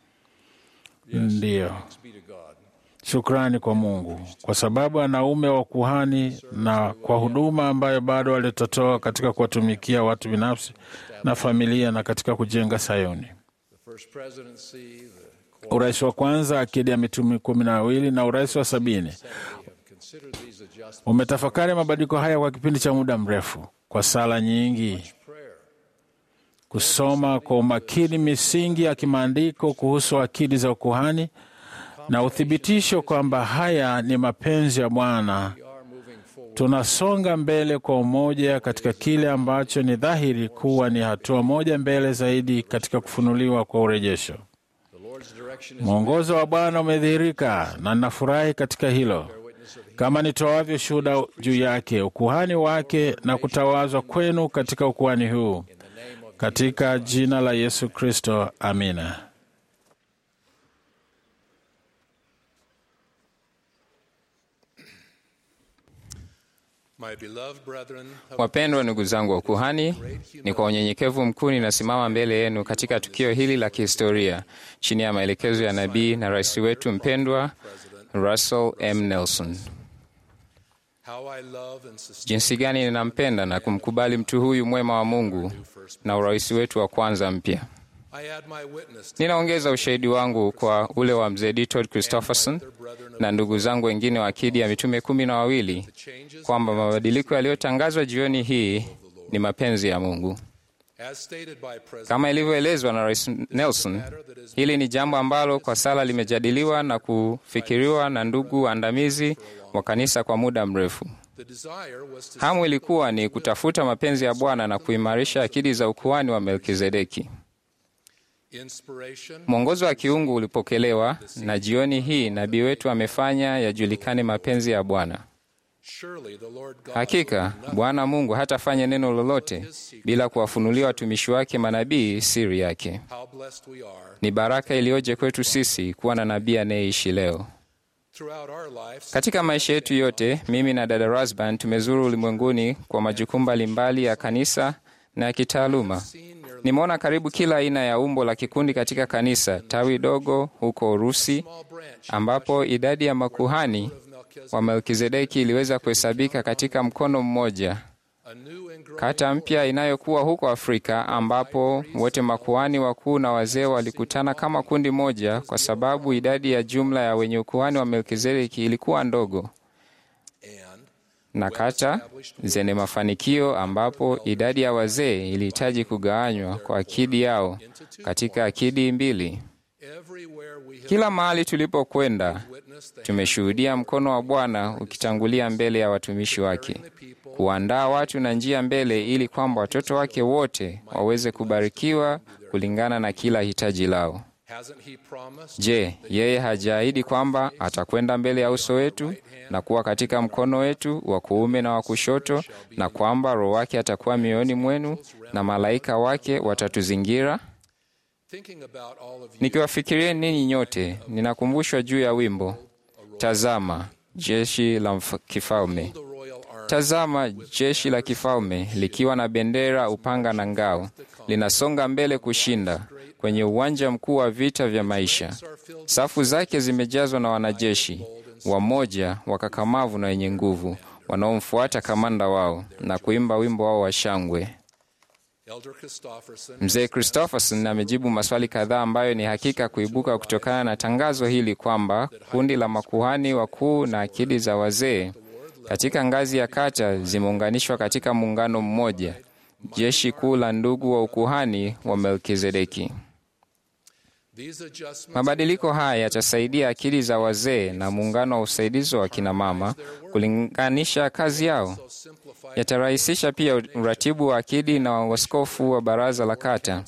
Ndiyo, Be to God. shukrani kwa Mungu kwa sababu anaume wa kuhani na kwa huduma ambayo bado walitotoa katika kuwatumikia watu binafsi na familia na katika kujenga Sayuni. The first presidency, the Urais wa kwanza akidi ya mitume kumi na wawili na urais wa sabini have considered these adjustments. umetafakari mabadiliko haya kwa kipindi cha muda mrefu, kwa sala nyingi, Prayer. kusoma kwa umakini misingi ya kimaandiko kuhusu akidi za ukuhani na uthibitisho kwamba haya ni mapenzi ya Bwana. We are moving forward. Tunasonga mbele kwa umoja katika kile ambacho ni dhahiri kuwa ni hatua moja mbele zaidi katika kufunuliwa kwa urejesho. The Lord's direction is Mwongozo wa Bwana umedhihirika na ninafurahi katika hilo, kama nitoavyo shuhuda juu yake, ukuhani wake na kutawazwa kwenu katika ukuhani huu, katika jina la Yesu Kristo, amina. My beloved brethren of Wapendwa ndugu zangu wa ukuhani, ni kwa unyenyekevu mkuu ninasimama mbele yenu katika tukio hili la kihistoria chini ya maelekezo ya nabii na rais wetu mpendwa Russell M. Nelson. how I love and sustain Jinsi gani ninampenda na kumkubali mtu huyu mwema wa Mungu na urais wetu wa kwanza mpya. I add my witness to Ninaongeza ushahidi wangu kwa ule wa mzee Ditold Christopherson na ndugu zangu wengine wa akidi ya mitume kumi na wawili changes kwamba mabadiliko yaliyotangazwa jioni hii ni mapenzi ya Mungu. as stated by President Kama ilivyoelezwa na Rais Nelson, hili ni jambo ambalo kwa sala limejadiliwa na kufikiriwa na ndugu waandamizi wa kanisa kwa muda mrefu. the desire was to Hamu ilikuwa ni kutafuta mapenzi ya Bwana na kuimarisha akidi za ukuhani wa Melkizedeki. Inspiration Mwongozo wa kiungu ulipokelewa, na jioni hii nabii wetu amefanya yajulikane mapenzi ya Bwana. Surely the Lord God Hakika Bwana Mungu hatafanya neno lolote bila kuwafunulia watumishi wake manabii siri yake. how blessed we are. Ni baraka iliyoje kwetu sisi kuwa na nabii anayeishi leo. Throughout our lives, Katika maisha yetu yote, mimi na dada Rasban tumezuru ulimwenguni kwa majukumu mbalimbali ya kanisa na ya kitaaluma. Nimeona karibu kila aina ya umbo la kikundi katika kanisa, tawi dogo huko Urusi, ambapo idadi ya makuhani wa Melkizedeki iliweza kuhesabika katika mkono mmoja. a new and growing Kata mpya inayokuwa huko Afrika ambapo wote makuhani wakuu na wazee walikutana kama kundi moja, kwa sababu idadi ya jumla ya wenye ukuhani wa Melkizedeki ilikuwa ndogo, and na kata zenye mafanikio ambapo idadi ya wazee ilihitaji kugawanywa kwa akidi yao katika akidi mbili. everywhere we have Kila mahali tulipokwenda witnessed the tumeshuhudia mkono wa Bwana ukitangulia mbele ya watumishi wake, kuandaa watu na njia mbele, ili kwamba watoto wake wote waweze kubarikiwa kulingana na kila hitaji lao. hasn't he promised Je, yeye hajaahidi kwamba atakwenda mbele ya uso wetu na kuwa katika mkono wetu wa kuume na wa kushoto, na kwamba Roho wake atakuwa mioyoni mwenu na malaika wake watatuzingira? thinking about all of you Nikiwafikiria ninyi nyote, ninakumbushwa juu ya wimbo Tazama jeshi la mf- kifalme. the royal army Tazama jeshi la kifalme likiwa na bendera, upanga na ngao, linasonga mbele kushinda kwenye uwanja mkuu wa vita vya maisha. Safu zake zimejazwa na wanajeshi wamoja, wakakamavu na wenye nguvu, wanaomfuata kamanda wao na kuimba wimbo wao wa shangwe. Elder Christofferson Mzee Christopherson amejibu maswali kadhaa ambayo ni hakika kuibuka kutokana na tangazo hili kwamba kundi la makuhani wakuu na akidi za wazee katika ngazi ya kata zimeunganishwa katika muungano mmoja, jeshi kuu la ndugu wa ukuhani wa Melkizedeki. these adjustments Mabadiliko haya yatasaidia akili za wazee na muungano wa usaidizi wa kina mama kulinganisha kazi yao. simplify Yatarahisisha pia uratibu wa akidi na waskofu wa baraza la kata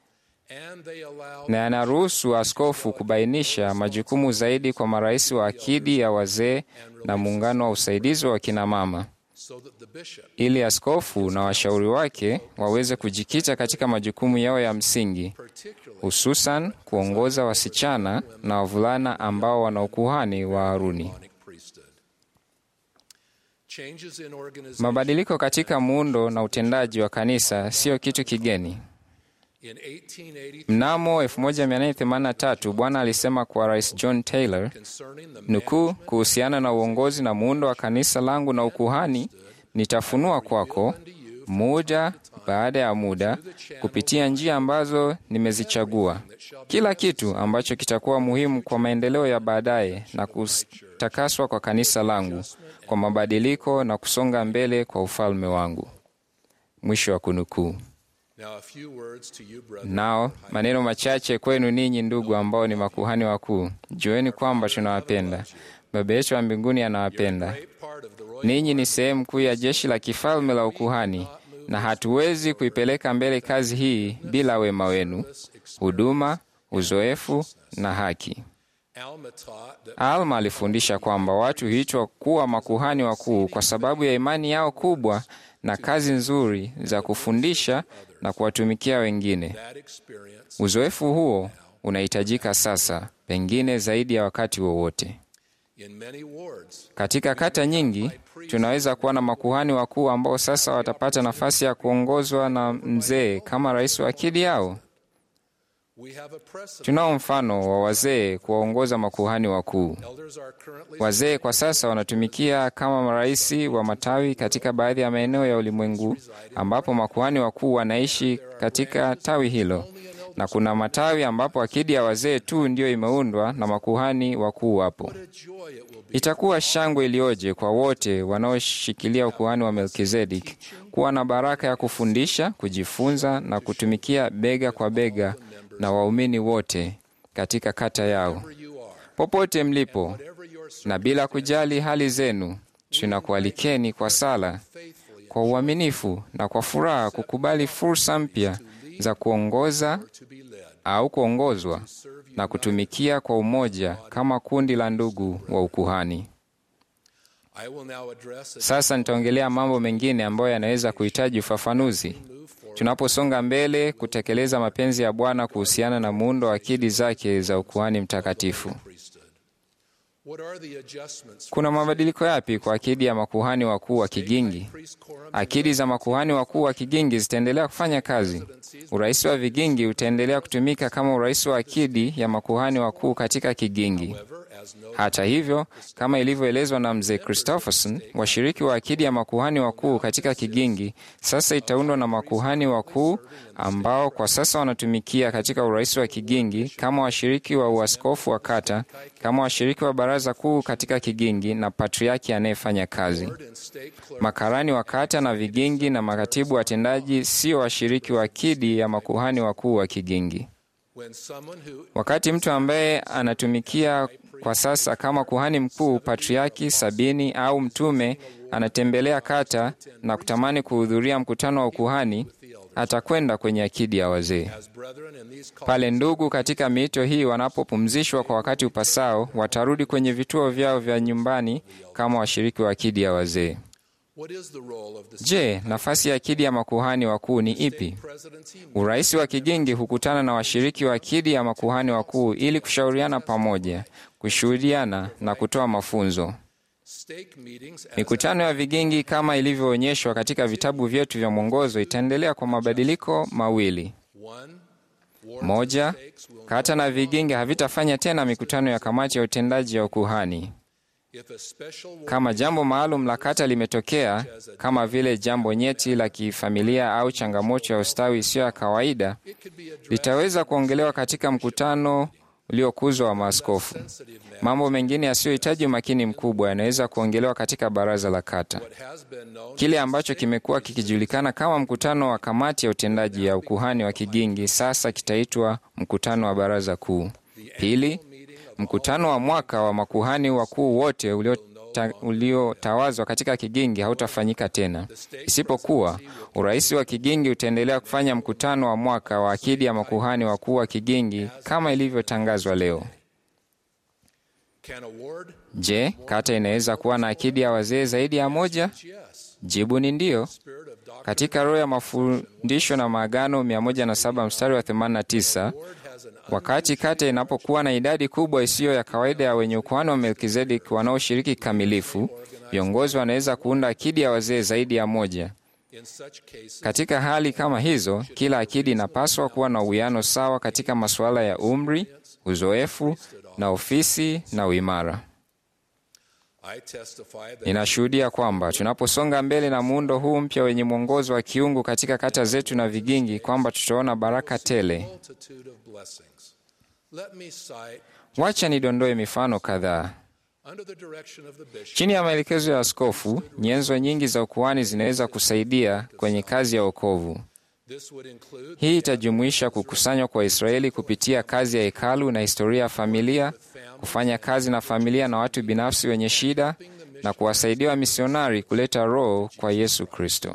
and they allow na yanaruhusu askofu kubainisha majukumu zaidi kwa marais wa akidi ya wazee na muungano wa usaidizi wa kina mama, so that the bishop ili askofu na washauri wake waweze kujikita katika majukumu yao ya msingi, particularly hususan kuongoza wasichana na wavulana ambao wana ukuhani wa Haruni. Aaronic priesthood. Changes in organization Mabadiliko katika muundo na utendaji wa kanisa sio kitu kigeni. in 1883 Mnamo 1883 Bwana alisema kwa Rais John Taylor concerning the nukuu, kuhusiana na uongozi na muundo wa kanisa langu na ukuhani, nitafunua kwako muda baada ya muda kupitia njia ambazo nimezichagua, kila kitu ambacho kitakuwa muhimu kwa maendeleo ya baadaye na kutakaswa kwa kanisa langu, kwa mabadiliko na kusonga mbele kwa ufalme wangu. Mwisho wa kunukuu. Now a few words to you brethren. Nao maneno machache kwenu ninyi ndugu ambao ni makuhani wakuu, jueni kwamba tunawapenda. Baba yetu wa mbinguni anawapenda. Great part of the royal Ninyi ni sehemu kuu ya jeshi la kifalme la ukuhani, na hatuwezi kuipeleka mbele kazi hii bila wema wenu, huduma, uzoefu na haki. Alma taught that Alma alifundisha kwamba watu huitwa kuwa makuhani wakuu kwa sababu ya imani yao kubwa na kazi nzuri za kufundisha na kuwatumikia wengine. that experience Uzoefu huo unahitajika sasa, pengine zaidi ya wakati wowote. in many wards Katika kata nyingi tunaweza kuwa na makuhani wakuu ambao sasa watapata nafasi ya kuongozwa na mzee kama rais wa akidi yao. we have a precedent. Tunao mfano wa wazee kuwaongoza makuhani wakuu. Elders are currently Wazee kwa sasa wanatumikia kama marais wa matawi katika baadhi ya maeneo ya ulimwengu ambapo makuhani wakuu wanaishi katika tawi hilo, na kuna matawi ambapo akidi ya wazee tu ndiyo imeundwa na makuhani wakuu wapo. joy it will be Itakuwa shangwe iliyoje kwa wote wanaoshikilia ukuhani wa Melkizedek kuwa na baraka ya kufundisha, kujifunza na kutumikia bega kwa bega na waumini wote katika kata yao. you are. Popote mlipo Whatever your na bila kujali hali zenu, tunakualikeni kwa sala, kwa uaminifu na kwa furaha kukubali fursa mpya za kuongoza to be led. au kuongozwa na kutumikia kwa umoja kama kundi la ndugu wa ukuhani. I will now address a Sasa nitaongelea mambo mengine ambayo yanaweza kuhitaji ufafanuzi tunaposonga mbele kutekeleza mapenzi ya Bwana kuhusiana na muundo wa akidi zake za ukuhani mtakatifu. priesthood. What are the adjustments Kuna mabadiliko yapi kwa akidi ya makuhani wakuu wa kigingi? priest quorum Akidi za makuhani wakuu wa kigingi zitaendelea kufanya kazi. Urais wa vigingi utaendelea kutumika kama urais wa akidi ya makuhani wakuu katika kigingi. however, as no Hata hivyo, kama ilivyoelezwa na mzee Christopherson, washiriki wa akidi ya makuhani wakuu katika kigingi sasa itaundwa na makuhani wakuu ambao kwa sasa wanatumikia katika urais wa kigingi kama washiriki wa uaskofu wa kata, kama washiriki wa baraza kuu katika kigingi na patriaki anayefanya kazi. and state clerk Makarani wa kata na vigingi na makatibu watendaji sio washiriki wa akidi ya makuhani wakuu wa kigingi. when someone who Wakati mtu ambaye anatumikia kwa sasa kama kuhani mkuu, patriaki, sabini au mtume anatembelea kata na kutamani kuhudhuria mkutano wa ukuhani, atakwenda kwenye akidi ya wazee. as brethren in these calls Pale ndugu katika miito hii wanapopumzishwa kwa wakati upasao, watarudi kwenye vituo vyao vya nyumbani kama washiriki wa akidi ya wazee. what is the role of the Je, nafasi ya akidi ya makuhani wakuu ni ipi? presidency Urais wa kigingi hukutana na washiriki wa akidi ya makuhani wakuu ili kushauriana pamoja, kushuhudiana na kutoa mafunzo. stake meetings as Mikutano ya vigingi kama ilivyoonyeshwa katika vitabu vyetu vya mwongozo itaendelea kwa mabadiliko mawili. one Moja, kata na vigingi havitafanya tena mikutano ya kamati ya utendaji ya ukuhani. if a special Kama jambo maalum la kata limetokea, kama vile jambo nyeti la kifamilia au changamoto ya ustawi isiyo ya kawaida, litaweza kuongelewa katika mkutano uliokuzwa wa maaskofu. Mambo mengine yasiyohitaji umakini mkubwa yanaweza kuongelewa katika baraza la kata. has been known Kile ambacho kimekuwa kikijulikana kama mkutano wa kamati ya utendaji ya ukuhani wa kigingi sasa kitaitwa mkutano wa baraza kuu. Pili, mkutano wa mwaka wa makuhani wakuu wote uliota- uliotawazwa katika kigingi hautafanyika tena, isipokuwa urais wa kigingi utaendelea kufanya mkutano wa mwaka wa akidi ya makuhani wakuu wa kigingi kama ilivyotangazwa leo. can award Je, kata inaweza kuwa na akidi ya wazee zaidi ya moja? yes Jibu ni ndiyo. spirit of doctrine Katika roho ya mafundisho na maagano 107 mstari wa 89, has an wakati kata inapokuwa na idadi kubwa isiyo ya kawaida ya wenye ukuhani wa Melkizedeki wanaoshiriki kikamilifu, viongozi wanaweza kuunda akidi ya wazee zaidi ya moja. in such cases Katika hali kama hizo, kila akidi inapaswa kuwa na uwiano sawa katika masuala ya umri, uzoefu na ofisi na uimara. I testify that Ninashuhudia kwamba tunaposonga mbele na muundo huu mpya wenye mwongozo wa kiungu katika kata zetu na vigingi, kwamba tutaona baraka tele. multitude of blessings let me cite Wacha nidondoe mifano kadhaa. under the direction of the bishop Chini ya maelekezo ya askofu, nyenzo nyingi za ukuhani zinaweza kusaidia kwenye kazi ya wokovu. this would include Hii itajumuisha kukusanywa kwa Israeli kupitia kazi ya hekalu na historia ya familia, kufanya kazi na familia na watu binafsi wenye shida, na kuwasaidia wamisionari kuleta roho kwa Yesu Kristo.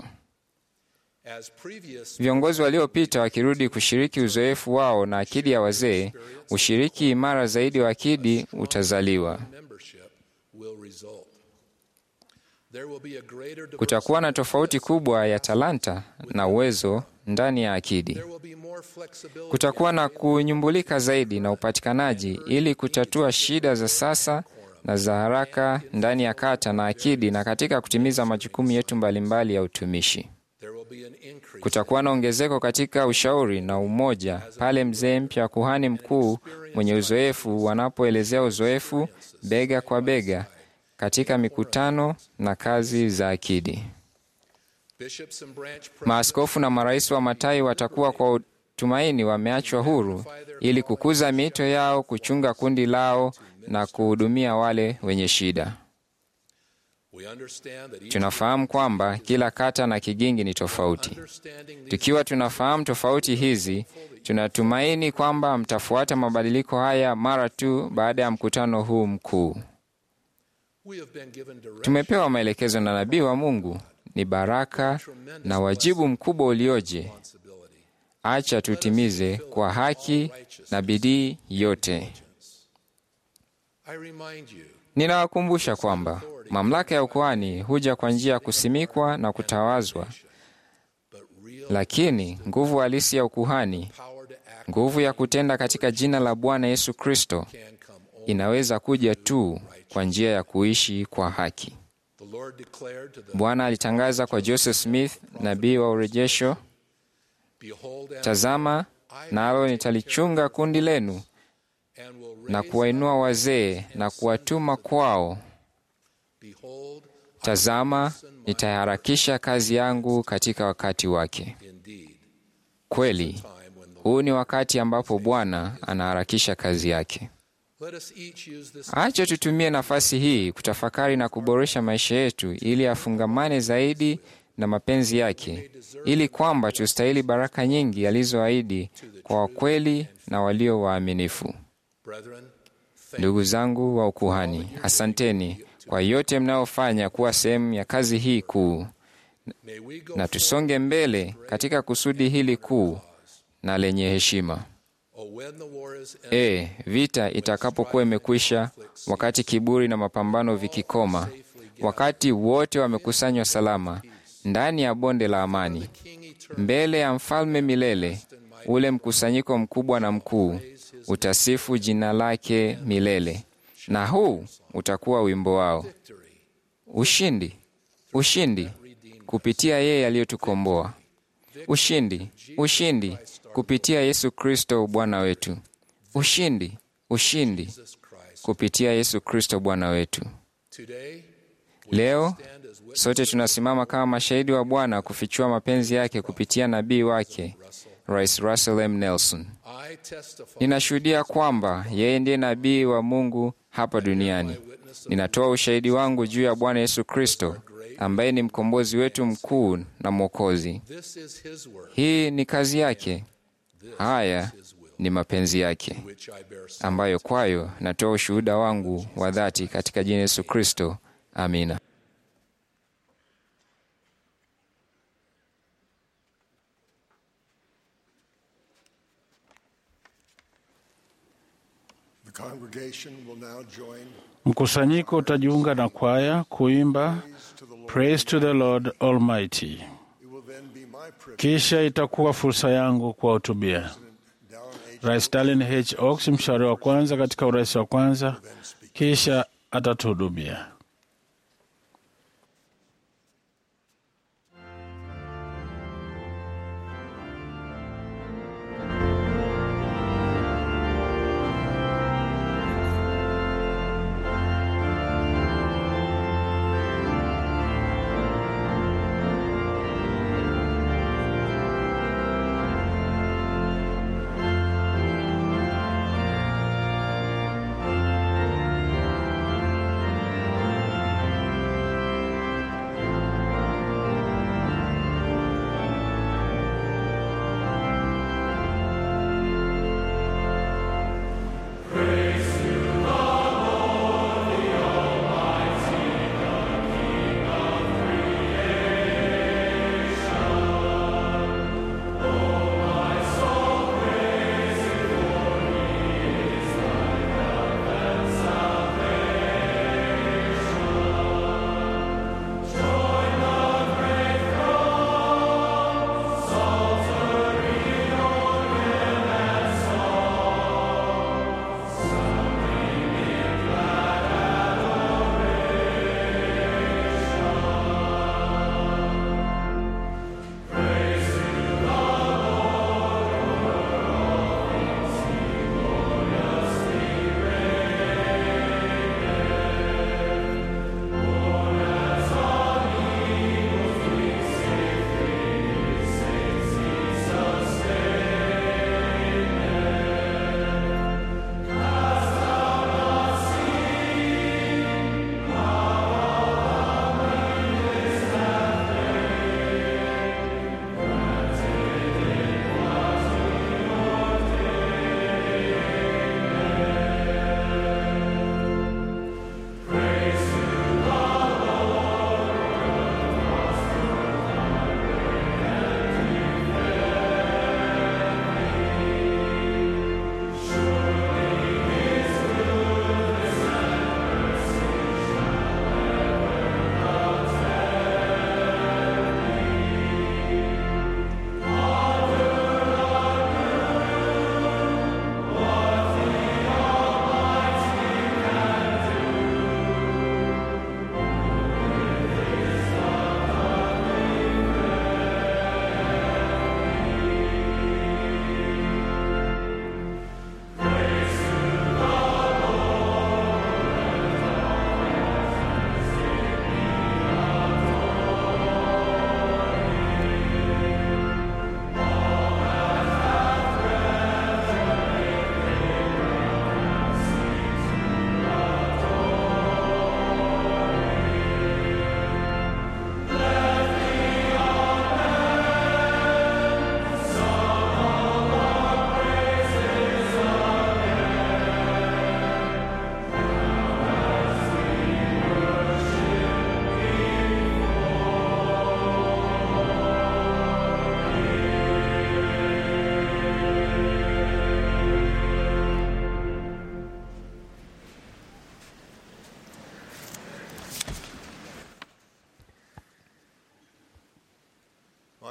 as previous Viongozi waliopita wakirudi kushiriki uzoefu wao na akidi ya wazee, ushiriki imara zaidi wa akidi utazaliwa. membership will result there will be a greater Kutakuwa na tofauti kubwa ya talanta na uwezo ndani ya akidi. there will be more flexibility Kutakuwa na kunyumbulika zaidi na upatikanaji ili kutatua shida za sasa na za haraka ndani ya kata na akidi na katika kutimiza majukumu yetu mbalimbali ya utumishi. there will be an increase Kutakuwa na ongezeko katika ushauri na umoja pale mzee mpya, kuhani mkuu mwenye uzoefu wanapoelezea uzoefu bega kwa bega katika mikutano na kazi za akidi. bishops and branch presidents Maaskofu na marais wa matai watakuwa kwa tumaini wameachwa huru ili kukuza miito yao, kuchunga kundi lao na kuhudumia wale wenye shida. we understand that each Tunafahamu kwamba kila kata na kigingi ni tofauti. understanding these Tukiwa tunafahamu tofauti hizi, tunatumaini kwamba mtafuata mabadiliko haya mara tu baada ya mkutano huu mkuu. we have been given direction Tumepewa maelekezo na nabii wa Mungu. Ni baraka na wajibu mkubwa ulioje, responsibility acha tutimize kwa haki na bidii yote. I remind you Ninawakumbusha kwamba mamlaka ya ukuhani huja kwa njia ya kusimikwa na kutawazwa, lakini nguvu halisi ya ukuhani, power to act nguvu ya kutenda katika jina la Bwana Yesu Kristo, can come only. inaweza kuja tu kwa njia ya kuishi kwa haki. The Lord declared to the Bwana alitangaza kwa Joseph Smith, nabii wa urejesho, behold and, tazama, nalo nitalichunga kundi lenu and will na raise kuwainua wazee na kuwatuma kwao. behold Tazama, nitaharakisha kazi yangu katika wakati wake. indeed Kweli, time when the huu ni wakati ambapo Bwana anaharakisha kazi yake. let us each use this Acha tutumie nafasi hii kutafakari na kuboresha maisha yetu ili afungamane zaidi na mapenzi yake, ili kwamba tustahili baraka nyingi alizoahidi kwa wakweli na walio waaminifu. brethren Ndugu zangu wa ukuhani, asanteni kwa yote mnayofanya kuwa sehemu ya kazi hii kuu, may we go na tusonge mbele katika kusudi hili kuu na lenye heshima. oh when the war is ended E, vita itakapokuwa imekwisha, wakati kiburi na mapambano vikikoma, wakati wote wamekusanywa salama ndani ya bonde la amani, king eternal mbele ya mfalme milele, ule mkusanyiko mkubwa na mkuu utasifu jina lake milele, na huu utakuwa wimbo wao: victory ushindi, ushindi kupitia yeye aliyotukomboa, ushindi, ushindi kupitia Yesu Kristo Bwana wetu, ushindi, ushindi Jesus Christ kupitia Yesu Kristo Bwana wetu. today Leo stand as witnesses sote tunasimama kama mashahidi wa Bwana kufichua mapenzi yake kupitia nabii wake Rais Russell M. Nelson. I testify Ninashuhudia kwamba yeye ndiye nabii wa Mungu hapa duniani. Ninatoa ushahidi wangu juu ya Bwana Yesu Kristo ambaye ni mkombozi wetu mkuu na Mwokozi. this is his work Hii ni kazi yake, haya ni mapenzi yake, which I bear sign. ambayo kwayo natoa ushuhuda wangu wa dhati katika jina Yesu Kristo. Amina. The congregation will now join Mkusanyiko utajiunga na kwaya kuimba to the Lord. Praise to the Lord Almighty. It will then be my privilege, Kisha itakuwa fursa yangu kuwahutubia Dallin H. Rais Stalin H. Oaks, mshauri wa kwanza katika urais wa kwanza, kisha atatuhudumia. Thank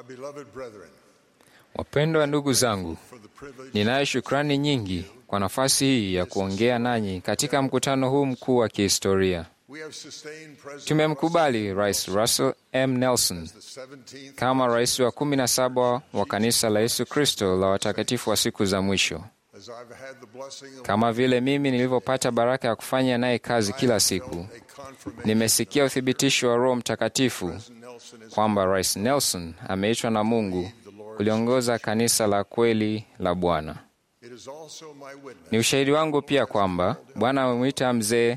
My beloved brethren, Wapendwa ndugu zangu, for the privilege ninayo shukrani nyingi kwa nafasi hii ya kuongea nanyi katika mkutano huu mkuu wa kihistoria. we have sustained President Tumemkubali Rais Russell M. Nelson the 17th kama rais wa kumi na saba wa kanisa la Yesu Kristo la watakatifu wa siku za mwisho. as I've had the blessing of Kama vile mimi nilivyopata baraka ya kufanya naye kazi kila siku, a confirmation nimesikia uthibitisho wa Roho Mtakatifu Nelson is kwamba Rais Nelson ameitwa na Mungu kuliongoza kanisa la kweli la Bwana. it is also my witness Ni ushahidi wangu pia kwamba Bwana amemwita mzee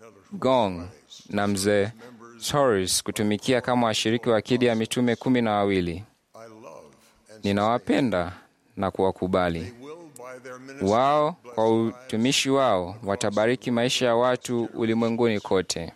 Gong na mzee Torres kutumikia kama washiriki wa akidi ya mitume kumi na wawili. I love and Ninawapenda na kuwakubali will by their ministry wao. Kwa utumishi wao watabariki maisha ya watu ulimwenguni kote.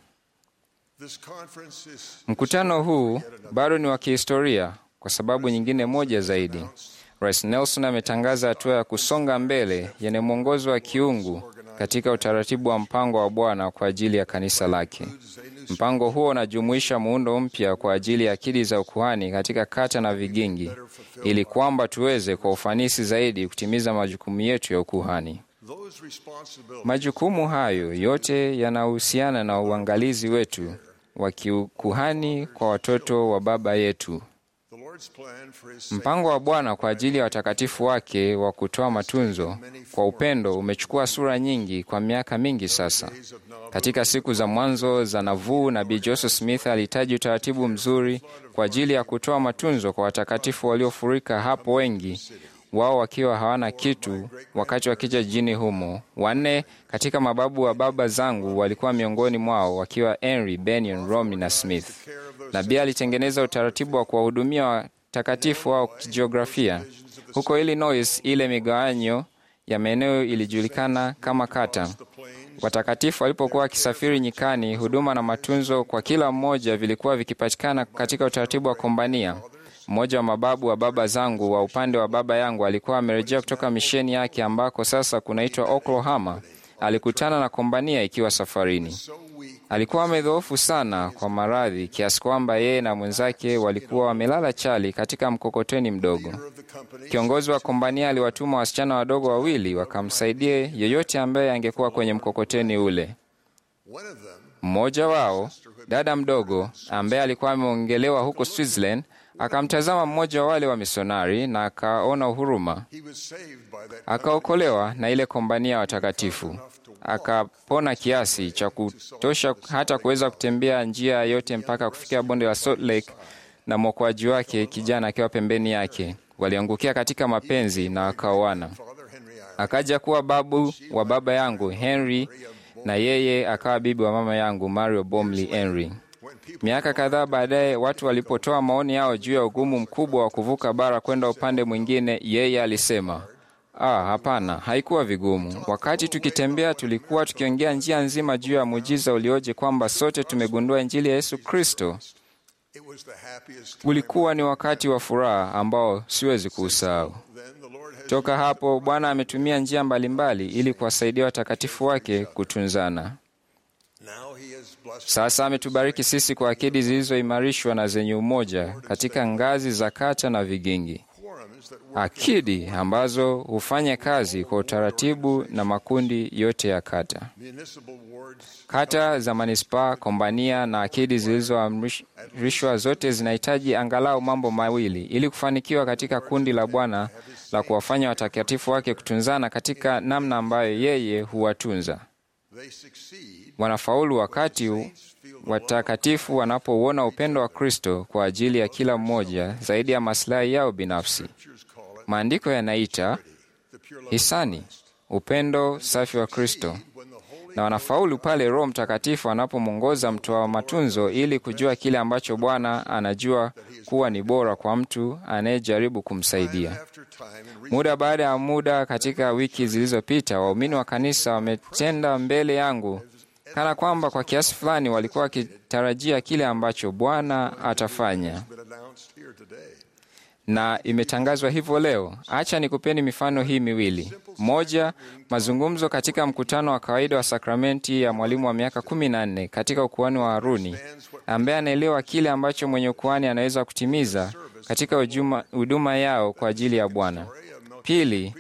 this conference is Mkutano huu bado ni wa kihistoria kwa sababu nyingine moja zaidi. Rais Nelson ametangaza hatua ya kusonga mbele yenye mwongozo wa kiungu katika utaratibu wa mpango wa Bwana kwa ajili ya kanisa lake. Mpango huo unajumuisha muundo mpya kwa ajili ya akidi za ukuhani katika kata na vigingi, ili kwamba tuweze kwa ufanisi zaidi kutimiza majukumu yetu ya ukuhani. those responsibilities Majukumu hayo yote yanahusiana na uangalizi wetu wa kiukuhani kwa watoto wa Baba yetu. the Lord's plan for his Mpango wa Bwana kwa ajili ya watakatifu wake wa kutoa matunzo kwa upendo umechukua sura nyingi kwa miaka mingi sasa. Katika siku za mwanzo za Navuu, nabii Joseph Smith alihitaji utaratibu mzuri kwa ajili ya kutoa matunzo kwa watakatifu waliofurika hapo, wengi wao wakiwa hawana kitu wakati wakija jijini humo. Wanne katika mababu wa baba zangu walikuwa miongoni mwao, wakiwa Henry, Benyon, Romney na Smith. Nabii alitengeneza utaratibu wa kuwahudumia watakatifu wao kijiografia. Huko Illinois, ile migawanyo ya maeneo ilijulikana kama kata. Watakatifu walipokuwa wakisafiri nyikani, huduma na matunzo kwa kila mmoja vilikuwa vikipatikana katika utaratibu wa kombania. Mmoja wa mababu wa baba zangu wa upande wa baba yangu alikuwa amerejea kutoka misheni yake ambako sasa kunaitwa Oklahoma. Alikutana na kombania ikiwa safarini. Alikuwa amedhoofu sana kwa maradhi kiasi kwamba yeye na mwenzake walikuwa wamelala chali katika mkokoteni mdogo. Kiongozi wa kombania aliwatuma wasichana wadogo wawili wakamsaidie yeyote ambaye angekuwa kwenye mkokoteni ule. one of them Mmoja wao, dada mdogo ambaye alikuwa ameongelewa huko Switzerland, akamtazama mmoja wa wale wa misionari na akaona huruma, he was saved by that akaokolewa na ile kombania ya watakatifu, akapona kiasi cha kutosha hata kuweza kutembea njia yote mpaka kufikia bonde la Salt Lake, na mwokoaji wake kijana akiwa pembeni yake. Waliangukia katika mapenzi na wakaoana. Father Henry Ireland Akaja kuwa babu wa baba yangu Henry, na yeye akawa bibi wa mama yangu Mario Bomley Henry. Miaka kadhaa baadaye, watu walipotoa maoni yao juu ya ugumu mkubwa wa kuvuka bara kwenda upande mwingine, yeye alisema ah, hapana, haikuwa vigumu. Wakati tukitembea, tulikuwa tukiongea njia nzima juu ya muujiza ulioje kwamba sote tumegundua Injili ya Yesu Kristo. it was the happiest Ulikuwa ni wakati wa furaha ambao siwezi kuusahau. then the Lord has Toka hapo Bwana ametumia njia mbalimbali ili kuwasaidia watakatifu wake kutunzana. now he has blessed Sasa ametubariki sisi kwa akidi zilizoimarishwa na zenye umoja katika ngazi za kata na vigingi, quorums that work akidi ambazo hufanya kazi kwa utaratibu na makundi yote ya kata. municipal wards Kata za manispaa, kombania na akidi zilizoamrishwa zote zinahitaji angalau mambo mawili ili kufanikiwa katika kundi la Bwana la kuwafanya watakatifu wake kutunzana katika namna ambayo yeye huwatunza. they succeed Wanafaulu wakati watakatifu wanapouona upendo wa Kristo kwa ajili ya kila mmoja zaidi ya maslahi yao binafsi. Maandiko yanaita hisani, upendo safi wa Kristo, na wanafaulu pale Roho Mtakatifu anapomwongoza mtoa matunzo ili kujua kile ambacho Bwana anajua kuwa ni bora kwa mtu anayejaribu kumsaidia. after time and Muda baada ya muda, katika wiki zilizopita, waumini wa kanisa wametenda mbele yangu kana kwamba kwa kiasi fulani walikuwa wakitarajia kile ambacho Bwana atafanya, been announced here today. na imetangazwa hivyo leo. Acha nikupeni mifano hii miwili. Moja, mazungumzo katika mkutano wa kawaida wa sakramenti ya mwalimu wa miaka kumi na nne katika ukuhani wa Haruni, ambaye anaelewa kile ambacho mwenye ukuhani anaweza kutimiza katika hujuma- huduma yao kwa ajili ya Bwana. Pili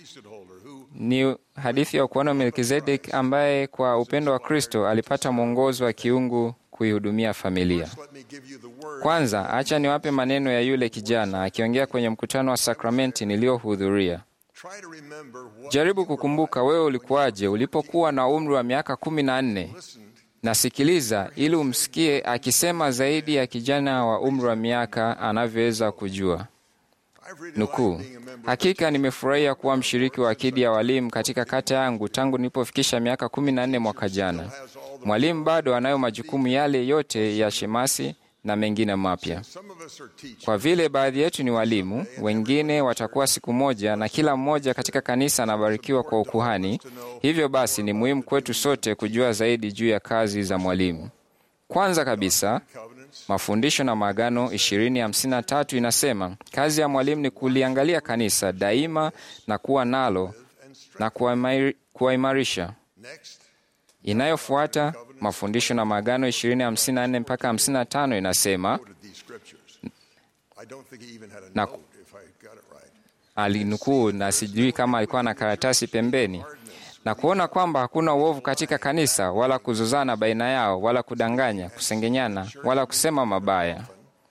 ni hadithi ya ukuhani wa Melkizedek ambaye kwa upendo wa Kristo alipata mwongozo wa kiungu kuihudumia familia. Let me give you the word. Kwanza, acha niwape maneno ya yule kijana akiongea kwenye mkutano wa sakramenti niliyohudhuria. Try to remember what Jaribu kukumbuka wewe ulikuwaje ulipokuwa na umri wa miaka kumi na nne. Nasikiliza ili umsikie akisema zaidi ya kijana wa umri wa miaka anavyoweza kujua. I've really Nukuu, liked being a member. hakika nimefurahia kuwa mshiriki wa akidi ya walimu katika kata yangu tangu nilipofikisha miaka kumi na nne mwaka jana. Mwalimu bado anayo majukumu yale yote ya shemasi na mengine mapya. Some of us are teachers. Kwa vile baadhi yetu ni walimu, wengine watakuwa siku moja, na kila mmoja katika kanisa anabarikiwa kwa ukuhani. Hivyo basi ni muhimu kwetu sote kujua zaidi juu ya kazi za mwalimu. Kwanza kabisa, mafundisho na maagano 2053 inasema kazi ya mwalimu ni kuliangalia kanisa daima na kuwa nalo na kuwaimari- kuwaimarisha. Next, Inayofuata, mafundisho na maagano 2054 mpaka 55 inasema quoted these scriptures. I don't think he even had a Na- note, if I got it right. alinukuu na sijui kama alikuwa na karatasi pembeni, na kuona kwamba hakuna uovu katika kanisa, wala kuzozana baina yao, wala kudanganya, kusengenyana, wala kusema mabaya,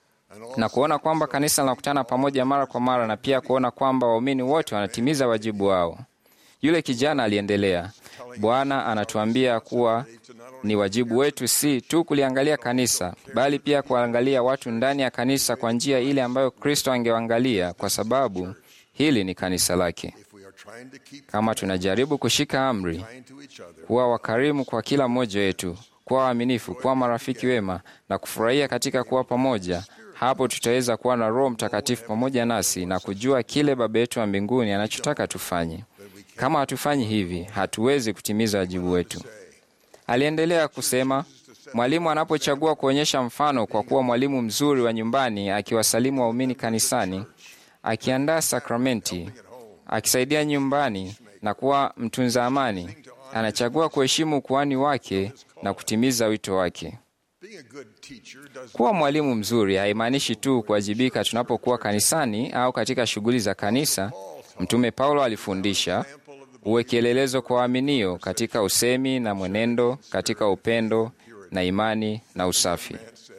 na kuona kwamba kanisa linakutana pamoja mara kwa mara, na pia kuona kwamba waumini wote wanatimiza wajibu wao. Yule kijana aliendelea, Bwana anatuambia kuwa ni wajibu wetu si tu kuliangalia kanisa, bali pia kuangalia watu ndani ya kanisa kwa njia ile ambayo Kristo angewaangalia, kwa sababu hili ni kanisa lake. If we are trying to keep Kama tunajaribu kushika amri, kind to each other, kuwa wakarimu kwa kila mmoja wetu, kuwa waaminifu, kuwa marafiki wema na kufurahia katika kuwa pamoja, hapo tutaweza kuwa na Roho Mtakatifu pamoja nasi na kujua kile Baba yetu wa mbinguni anachotaka tufanye. Kama hatufanyi hivi, hatuwezi kutimiza wajibu wetu. Aliendelea kusema, mwalimu anapochagua kuonyesha mfano kwa kuwa mwalimu mzuri wa nyumbani, akiwasalimu waumini kanisani, akiandaa sakramenti, akisaidia nyumbani na kuwa mtunza amani, anachagua kuheshimu ukuhani wake na kutimiza wito wake. being a good teacher does Kuwa mwalimu mzuri haimaanishi tu kuwajibika tunapokuwa kanisani au katika shughuli za kanisa. Mtume Paulo alifundisha uwe kielelezo kwa waaminio katika usemi na mwenendo, katika upendo na imani na usafi.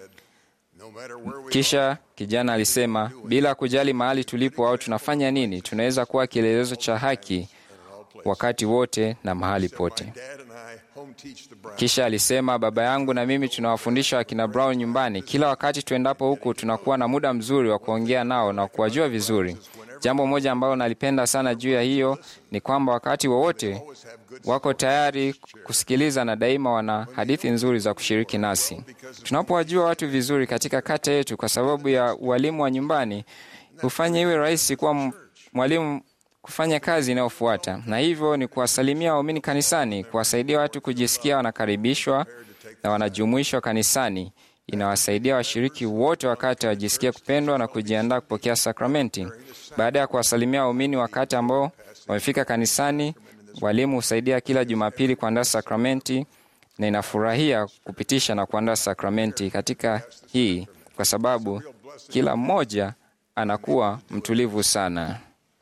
no matter where we Kisha kijana alisema, bila kujali mahali tulipo au tunafanya nini, tunaweza kuwa kielelezo cha haki wakati wote na mahali pote. Dad and I home teach the Browns. Kisha alisema baba yangu na mimi tunawafundisha wakina Brown nyumbani. Kila wakati tuendapo huku, tunakuwa na muda mzuri wa kuongea nao na kuwajua vizuri. Jambo moja ambalo nalipenda sana juu ya hiyo ni kwamba wakati wowote wako tayari kusikiliza na daima wana hadithi nzuri za kushiriki nasi. Tunapowajua watu vizuri katika kata yetu, kwa sababu ya ualimu wa nyumbani, hufanya iwe rahisi kuwa m- mwalimu kufanya kazi inayofuata, na hivyo ni kuwasalimia waumini kanisani, kuwasaidia watu kujisikia wanakaribishwa na wanajumuishwa kanisani. Inawasaidia washiriki wote wakati wajisikia kupendwa na kujiandaa kupokea sakramenti. Baada ya kuwasalimia waumini wakati ambao wamefika kanisani, walimu husaidia kila Jumapili kuandaa sakramenti na inafurahia kupitisha na kuandaa sakramenti katika hii, kwa sababu kila mmoja anakuwa mtulivu sana.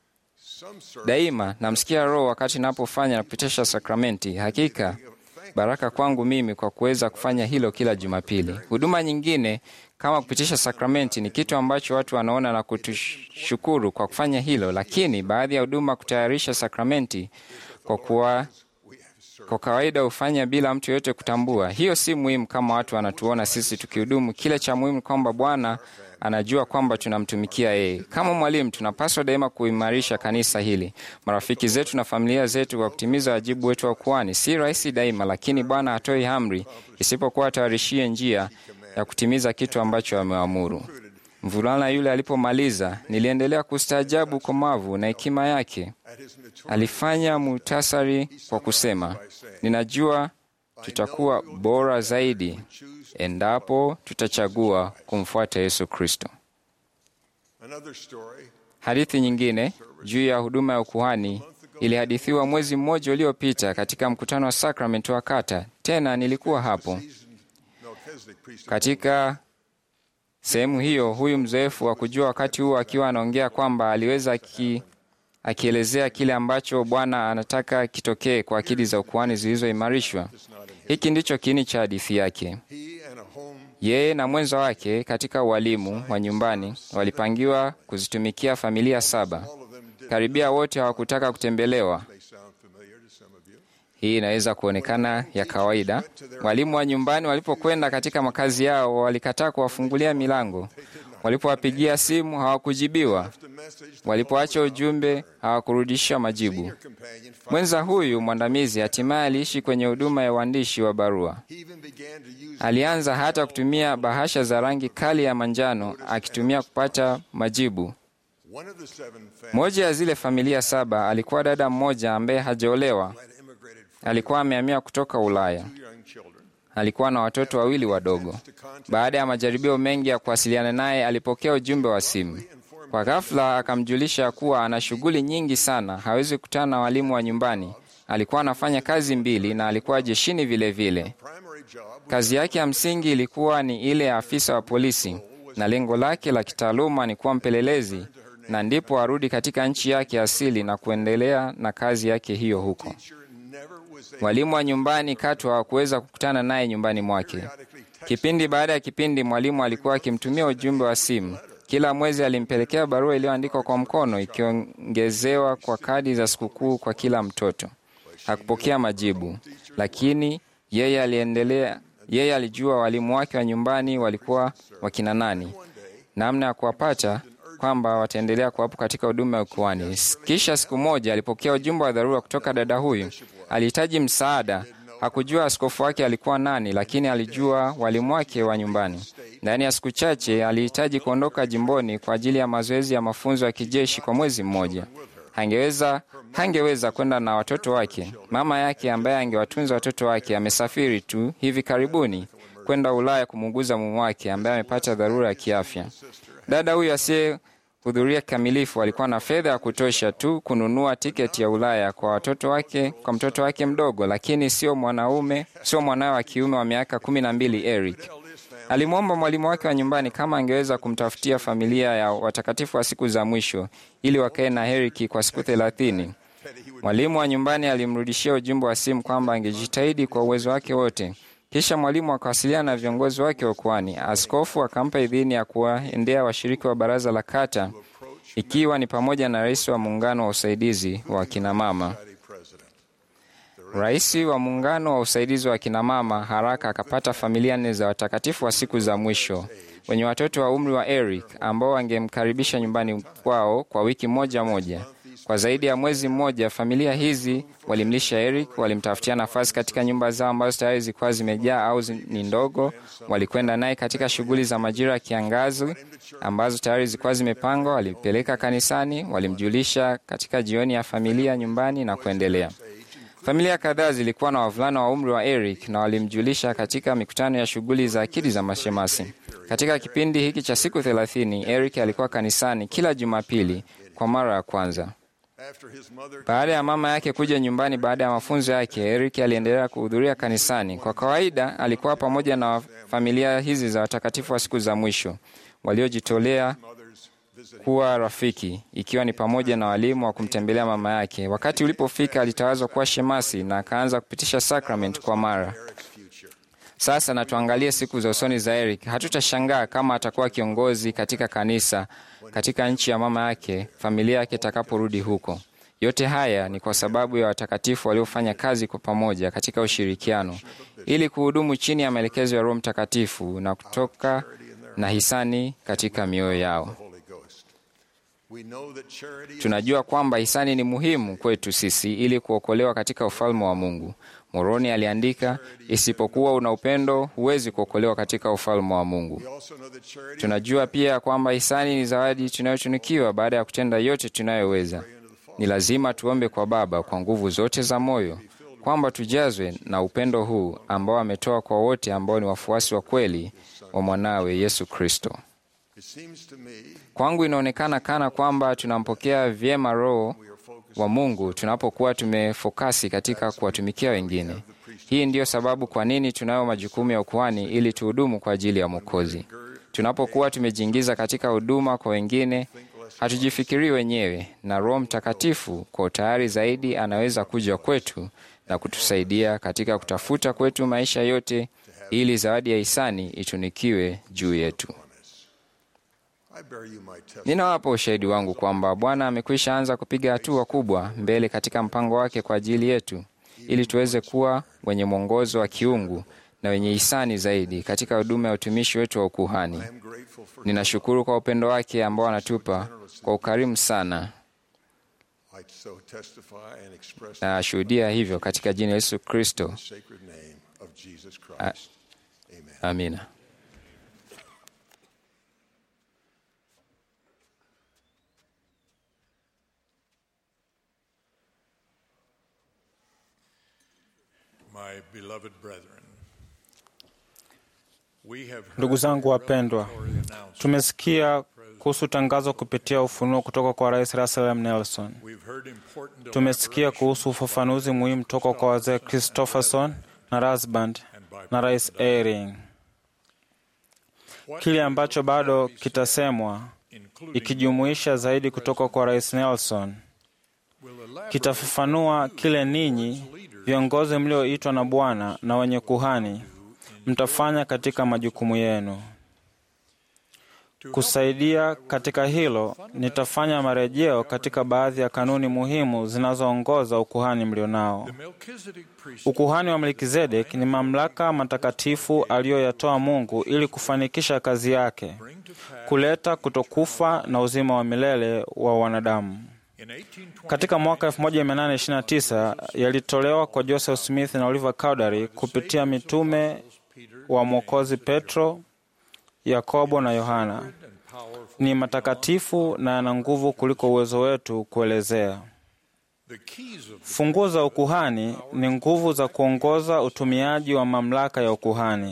Daima namsikia Roho wakati napofanya na kupitisha sakramenti. Hakika baraka kwangu mimi kwa kuweza kufanya hilo kila Jumapili. Huduma nyingine kama kupitisha sakramenti ni kitu ambacho watu wanaona na kutushukuru kwa kufanya hilo, lakini baadhi ya huduma kutayarisha sakramenti kwa kuwa kwa kawaida hufanya bila mtu yoyote kutambua. Hiyo si muhimu kama watu wanatuona sisi tukihudumu. Kile cha muhimu kwamba Bwana anajua kwamba tunamtumikia yeye. Kama mwalimu, tunapaswa daima kuimarisha kanisa hili, marafiki zetu na familia zetu kwa kutimiza wajibu wetu wa kuhani. Si rahisi daima, lakini Bwana hatoi amri isipokuwa atayarishie njia ya kutimiza kitu ambacho ameamuru. Mvulana yule alipomaliza, niliendelea kustaajabu ukomavu na hekima yake. Alifanya muhtasari kwa kusema, ninajua tutakuwa bora zaidi endapo tutachagua kumfuata Yesu Kristo. Another story Hadithi nyingine juu ya huduma ya ukuhani ilihadithiwa mwezi mmoja uliopita katika mkutano wa sakramenti wa kata. Tena nilikuwa hapo Melchizedek priest katika Sehemu hiyo, huyu mzoefu wa kujua wakati huo akiwa anaongea kwamba aliweza aki, akielezea kile ambacho Bwana anataka kitokee kwa akili za ukuhani zilizoimarishwa. Hiki ndicho kiini cha hadithi yake. He and a home Yeye na mwenza wake katika ualimu wa nyumbani walipangiwa kuzitumikia familia saba. Karibia wote hawakutaka kutembelewa. may sound familiar to some of you. Hii inaweza kuonekana ya kawaida. Walimu wa nyumbani walipokwenda katika makazi yao, walikataa kuwafungulia milango. Walipowapigia simu hawakujibiwa. The message Walipoacha ujumbe hawakurudisha majibu. companion finally, Mwenza huyu mwandamizi hatimaye aliishi kwenye huduma ya uandishi wa barua. he even began to use Alianza hata kutumia bahasha za rangi kali ya manjano akitumia kupata majibu. one of the seven families Moja ya zile familia saba alikuwa dada mmoja ambaye hajaolewa. had immigrated from Alikuwa amehamia kutoka Ulaya. two young children. Alikuwa na watoto wawili wadogo. Baada ya majaribio mengi ya kuwasiliana naye, alipokea ujumbe wa simu. Kwa ghafla akamjulisha kuwa ana shughuli nyingi sana, hawezi kukutana na walimu wa nyumbani. Alikuwa anafanya kazi mbili na alikuwa jeshini vile vile. Primary job Kazi yake ya msingi ilikuwa ni ile ya afisa wa polisi, na lengo lake la kitaaluma ni kuwa mpelelezi, na ndipo arudi katika nchi yake asili na kuendelea na kazi yake hiyo huko. never was able Mwalimu wa nyumbani katu hawakuweza kukutana naye nyumbani mwake. Kipindi baada ya kipindi, mwalimu alikuwa akimtumia ujumbe wa simu. Kila mwezi alimpelekea barua iliyoandikwa kwa mkono, ikiongezewa kwa kadi za sikukuu kwa kila mtoto. Hakupokea majibu, lakini yeye aliendelea. Yeye alijua walimu wake wa nyumbani walikuwa wakina nani, namna ya kuwapata, kwamba wataendelea kuwapo katika huduma ya ukuhani. Kisha siku moja alipokea ujumbe wa dharura kutoka dada huyu. Alihitaji msaada. Hakujua askofu wake alikuwa nani, lakini alijua walimu wake wa nyumbani. Ndani ya siku chache alihitaji kuondoka jimboni kwa ajili ya mazoezi ya mafunzo ya kijeshi kwa mwezi mmoja. Hangeweza hangeweza kwenda na watoto wake. Mama yake ambaye angewatunza watoto wake amesafiri tu hivi karibuni kwenda Ulaya kumuuguza mume wake ambaye amepata dharura ya kiafya. Dada huyu asiyehudhuria kikamilifu alikuwa na fedha ya kutosha tu kununua tiketi ya Ulaya kwa watoto wake, kwa mtoto wake mdogo, lakini sio mwanaume, sio mwanawe wa kiume wa miaka kumi na mbili Eric. Alimwomba mwalimu wake wa nyumbani kama angeweza kumtafutia familia ya watakatifu wa siku za mwisho ili wakae na Eric kwa siku thelathini. Mwalimu wa nyumbani alimrudishia ujumbe wa simu kwamba angejitahidi kwa uwezo wake wote. Kisha mwalimu akawasiliana na viongozi wake wa ukuhani. Askofu akampa idhini ya kuwaendea washiriki wa baraza la kata, ikiwa ni pamoja na rais wa muungano wa usaidizi wa kinamama. Rais wa muungano wa usaidizi wa kinamama haraka akapata familia nne za watakatifu wa siku za mwisho wenye watoto wa umri wa Eric ambao wangemkaribisha nyumbani kwao kwa wiki moja moja. Kwa zaidi ya mwezi mmoja, familia hizi walimlisha Eric, walimtafutia nafasi katika nyumba zao ambazo tayari zilikuwa zimejaa au zi- ni ndogo. Walikwenda naye katika shughuli za majira ya kiangazi ambazo tayari zilikuwa zimepangwa. Walimpeleka kanisani, walimjulisha katika jioni ya familia nyumbani na kuendelea. Familia kadhaa zilikuwa na wavulana wa umri wa Eric na walimjulisha katika mikutano ya shughuli za akili za mashemasi. Katika kipindi hiki cha siku thelathini, Eric alikuwa kanisani kila Jumapili kwa mara ya kwanza. after his mother Baada ya mama yake kuja nyumbani baada ya mafunzo yake, Eric aliendelea kuhudhuria kanisani. Kwa kawaida, alikuwa pamoja na familia hizi za watakatifu wa siku za mwisho waliojitolea kuwa rafiki, ikiwa ni pamoja na walimu wa kumtembelea mama yake. Wakati ulipofika, alitawazwa kuwa shemasi na akaanza kupitisha sakramenti kwa mara. Sasa na tuangalie siku za usoni za Eric. Hatutashangaa kama atakuwa kiongozi katika kanisa katika nchi ya mama yake, familia yake itakaporudi huko. Yote haya ni kwa sababu ya watakatifu waliofanya kazi kwa pamoja katika ushirikiano ili kuhudumu chini ya maelekezo ya Roho Mtakatifu na kutoka na hisani katika mioyo yao. Holy Ghost. We know that charity is Tunajua kwamba hisani ni muhimu kwetu sisi ili kuokolewa katika ufalme wa Mungu. Moroni aliandika, isipokuwa una upendo huwezi kuokolewa katika ufalme wa Mungu. We also know that charity Tunajua pia kwamba hisani ni zawadi tunayotunikiwa baada ya kutenda yote tunayoweza. Ni lazima tuombe kwa Baba kwa nguvu zote za moyo kwamba tujazwe na upendo huu ambao ametoa kwa wote ambao ni wafuasi wa kweli wa mwanawe Yesu Kristo. it seems to me Kwangu inaonekana kana kwamba tunampokea vyema Roho wa Mungu tunapokuwa tumefokasi katika kuwatumikia wengine. Hii ndiyo sababu kwa nini tunayo majukumu ya ukuhani ili tuhudumu kwa ajili ya Mwokozi. Tunapokuwa tumejiingiza katika huduma kwa wengine, hatujifikirii wenyewe, na Roho Mtakatifu kwa utayari zaidi anaweza kuja kwetu na kutusaidia katika kutafuta kwetu maisha yote, ili zawadi ya hisani itunikiwe juu yetu. I bear you my testimony. Ninawapa ushahidi wangu kwamba Bwana amekwisha anza kupiga hatua kubwa mbele katika mpango wake kwa ajili yetu, ili tuweze kuwa wenye mwongozo wa kiungu na wenye hisani zaidi katika huduma ya utumishi wetu wa ukuhani. I am grateful for Ninashukuru kwa upendo wake ambao anatupa kwa ukarimu sana, I so testify and express na ashuhudia hivyo katika jina la Yesu Kristo. the sacred name of Jesus Christ. Amen. Amina. My beloved brethren, we have heard Ndugu zangu wapendwa, the announcement. tumesikia kuhusu tangazo kupitia ufunuo kutoka kwa Rais Russell M. Nelson. We've heard important Tumesikia kuhusu ufafanuzi muhimu toka kwa wazee Christopherson na Rasband na Rais Eyring. Kile ambacho bado kitasemwa ikijumuisha zaidi kutoka kwa Rais Nelson kitafafanua kile ninyi viongozi mlioitwa na Bwana na wenye kuhani mtafanya katika majukumu yenu. Kusaidia katika hilo, nitafanya marejeo katika baadhi ya kanuni muhimu zinazoongoza ukuhani mlionao. Melchizedek priesthood Ukuhani wa Melkizedek ni mamlaka matakatifu aliyoyatoa Mungu ili kufanikisha kazi yake, kuleta kutokufa na uzima wa milele wa wanadamu. in 1820 Katika mwaka 1829 yalitolewa kwa Joseph Smith na Oliver Cowdery kupitia mitume wa Mwokozi Petro, Yakobo na Yohana. Ni matakatifu na yana nguvu kuliko uwezo wetu kuelezea. the keys of Funguo za ukuhani ni nguvu za kuongoza utumiaji wa mamlaka ya ukuhani.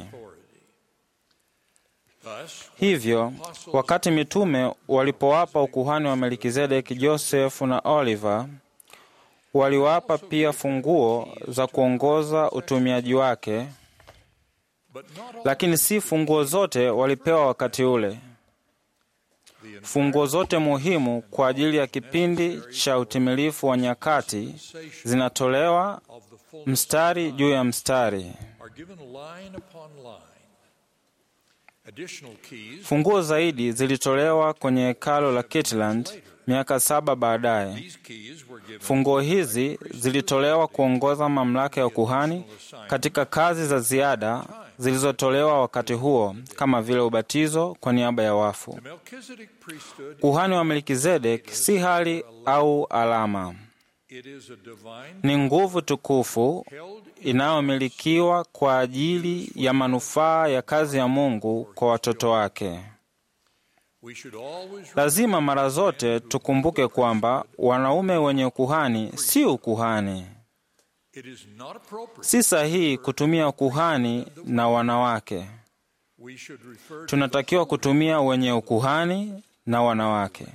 thus Hivyo, wakati mitume walipowapa ukuhani wa Melkizedeki Josefu na Oliver, waliwapa pia funguo za kuongoza utumiaji wake, but not all lakini si funguo zote walipewa wakati ule. Funguo zote muhimu kwa ajili ya kipindi cha utimilifu wa nyakati zinatolewa of the full mstari juu ya mstari. are given line upon line. Additional keys Funguo zaidi zilitolewa kwenye hekalo la Kitland miaka saba baadaye. these keys were given Funguo hizi zilitolewa kuongoza mamlaka ya ukuhani katika kazi za ziada zilizotolewa wakati huo, kama vile ubatizo kwa niaba ya wafu. the Melchizedek priesthood Ukuhani wa Melkizedek si hali au alama, it is a divine ni nguvu tukufu held inayomilikiwa kwa ajili ya manufaa ya kazi ya Mungu kwa watoto wake. we should always Lazima mara zote tukumbuke kwamba wanaume wenye ukuhani si ukuhani. it is not appropriate Si sahihi kutumia ukuhani na wanawake. we should refer to Tunatakiwa kutumia wenye ukuhani na wanawake.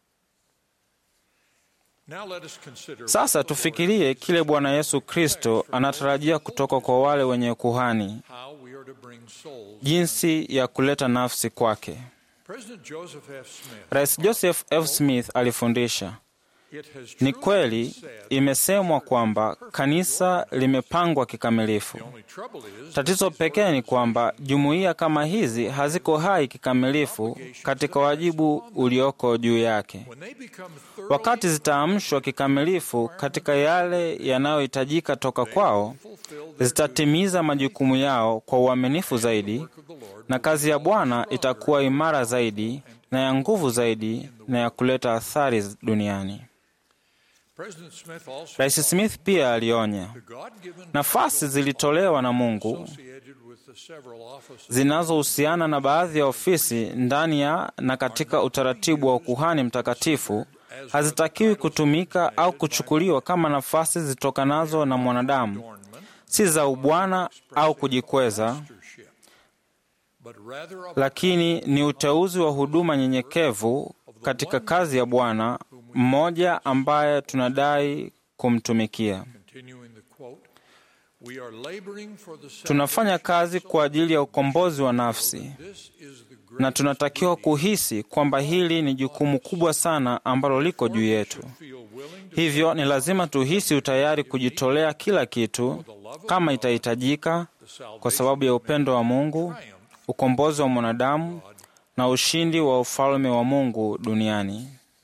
now let us consider Sasa tufikirie kile Bwana Yesu Kristo anatarajia kutoka kwa wale wenye ukuhani, how we are to bring souls jinsi ya kuleta nafsi kwake. President Joseph F. Smith Rais Joseph F. Smith alifundisha, it has ni truly kweli been said imesemwa kwamba kanisa limepangwa kikamilifu. the only trouble is Tatizo pekee ni kwamba jumuiya kama hizi haziko hai kikamilifu katika wajibu ulioko juu yake. when they become thoroughly Wakati zitaamshwa kikamilifu katika yale yanayohitajika toka kwao, zitatimiza majukumu yao kwa uaminifu zaidi, na kazi ya Bwana itakuwa imara zaidi na ya nguvu zaidi na ya kuleta athari duniani. President Smith also Rais Smith pia alionya, the God-given nafasi zilitolewa na Mungu associated with the several offices zinazohusiana na baadhi ya ofisi ndani ya na katika utaratibu wa ukuhani mtakatifu hazitakiwi kutumika au kuchukuliwa kama nafasi zitokanazo na mwanadamu, si za ubwana au kujikweza, mastership, but rather of lakini ni uteuzi wa huduma nyenyekevu katika kazi ya Bwana mmoja ambaye tunadai kumtumikia. continuing the quote We are laboring for the tunafanya kazi kwa ajili ya ukombozi wa nafsi, This is the great na tunatakiwa kuhisi kwamba hili ni jukumu kubwa sana ambalo liko juu yetu. feel willing to Hivyo ni lazima tuhisi utayari kujitolea kila kitu kama itahitajika, kwa sababu ya upendo wa Mungu, ukombozi wa mwanadamu na ushindi wa ufalme wa Mungu duniani.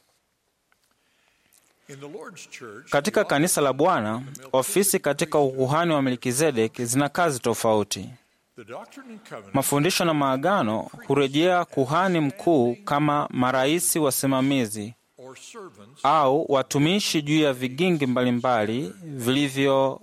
in the Lord's church. Katika kanisa la Bwana, ofisi katika ukuhani wa Melkizedeki zina kazi tofauti. The Doctrine and Covenants Mafundisho na maagano hurejea kuhani mkuu kama marais wasimamizi or servants au watumishi juu ya vigingi mbalimbali vilivyoenea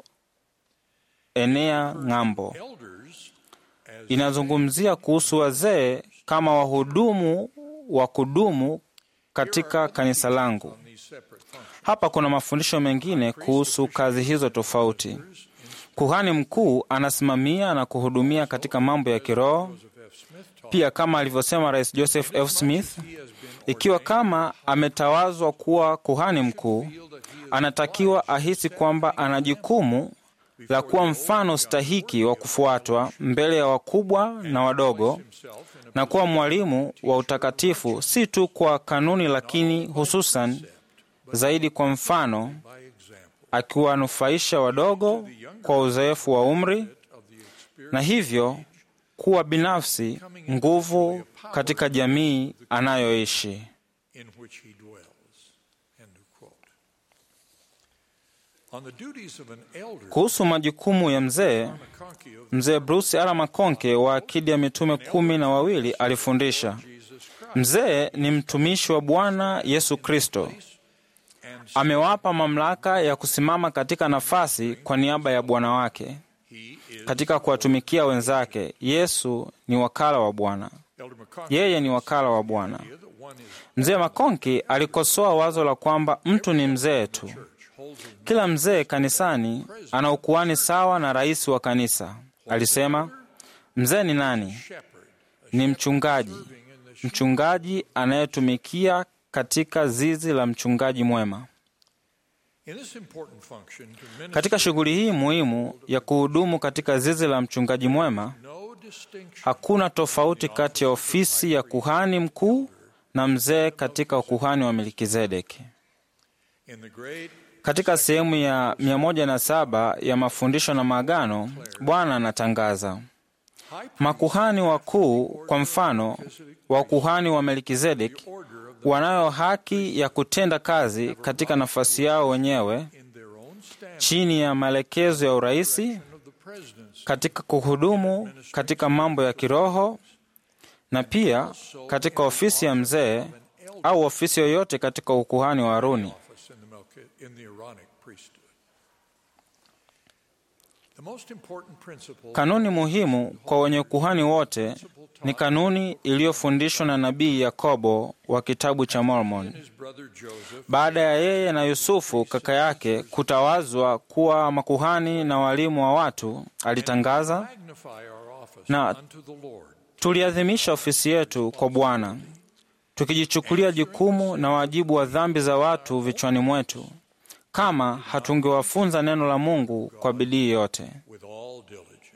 ng'ambo. elders as Inazungumzia kuhusu wazee kama wahudumu wa kudumu katika kanisa langu. these separate functions. Hapa kuna mafundisho mengine kuhusu kazi hizo tofauti. Kuhani mkuu anasimamia na kuhudumia katika mambo ya kiroho, Joseph F. Smith taught pia kama alivyosema Rais Joseph F. Smith, he has been ikiwa kama ametawazwa kuwa kuhani mkuu, anatakiwa ahisi kwamba ana jukumu la kuwa mfano stahiki wa kufuatwa mbele ya wakubwa na wadogo himself in a na kuwa mwalimu wa utakatifu, si tu kwa kanuni, lakini hususan zaidi kwa mfano, by example akiwanufaisha wadogo kwa uzoefu wa umri of the experience na hivyo kuwa binafsi nguvu katika jamii anayoishi. in which he dwells. End of quote. On the duties of an elder, Kuhusu majukumu ya mzee, McConkie of mzee Bruce R. Makonke wa akidi ya mitume kumi na wawili alifundisha, Jesus Christ mzee ni mtumishi wa Bwana Yesu Kristo, and amewapa mamlaka ya kusimama katika nafasi kwa niaba ya Bwana wake he is katika kuwatumikia wenzake. Yesu ni wakala wa Bwana, Elder McConkie yeye ni wakala wa Bwana. that one is Mzee Makonki alikosoa wazo la kwamba mtu ni mzee tu. holds a Kila mzee kanisani ana ukuhani sawa na rais wa kanisa. Alisema, mzee ni nani? shepherd, Ni mchungaji, mchungaji anayetumikia katika zizi la mchungaji mwema. in this important function to minister Katika shughuli hii muhimu ya kuhudumu katika zizi la mchungaji mwema, no distinction hakuna tofauti kati ya ofisi ya kuhani mkuu na mzee katika ukuhani wa Melkizedeki. in the great Katika sehemu ya 107 ya mafundisho na maagano, Bwana anatangaza makuhani wakuu, kwa mfano wakuhani wa Melkizedeki, wanayo haki ya kutenda kazi katika nafasi yao wenyewe in their own stand chini ya maelekezo ya uraisi of the president's katika kuhudumu katika mambo ya kiroho na pia katika ofisi ya mzee au ofisi yoyote katika ukuhani wa Haruni. office in the Melchi- in the Aaronic priesthood. The most important principle Kanuni muhimu kwa wenye ukuhani wote ni kanuni iliyofundishwa na nabii Yakobo wa kitabu cha Mormon. his brother Joseph Baada ya yeye na Yusufu kaka yake kutawazwa kuwa makuhani na walimu wa watu, alitangaza, magnify our office Na- unto the Lord. tuliadhimisha ofisi yetu kwa Bwana, tukijichukulia jukumu na wajibu wa dhambi za watu vichwani mwetu, kama hatungewafunza neno la Mungu kwa bidii yote. with all diligence.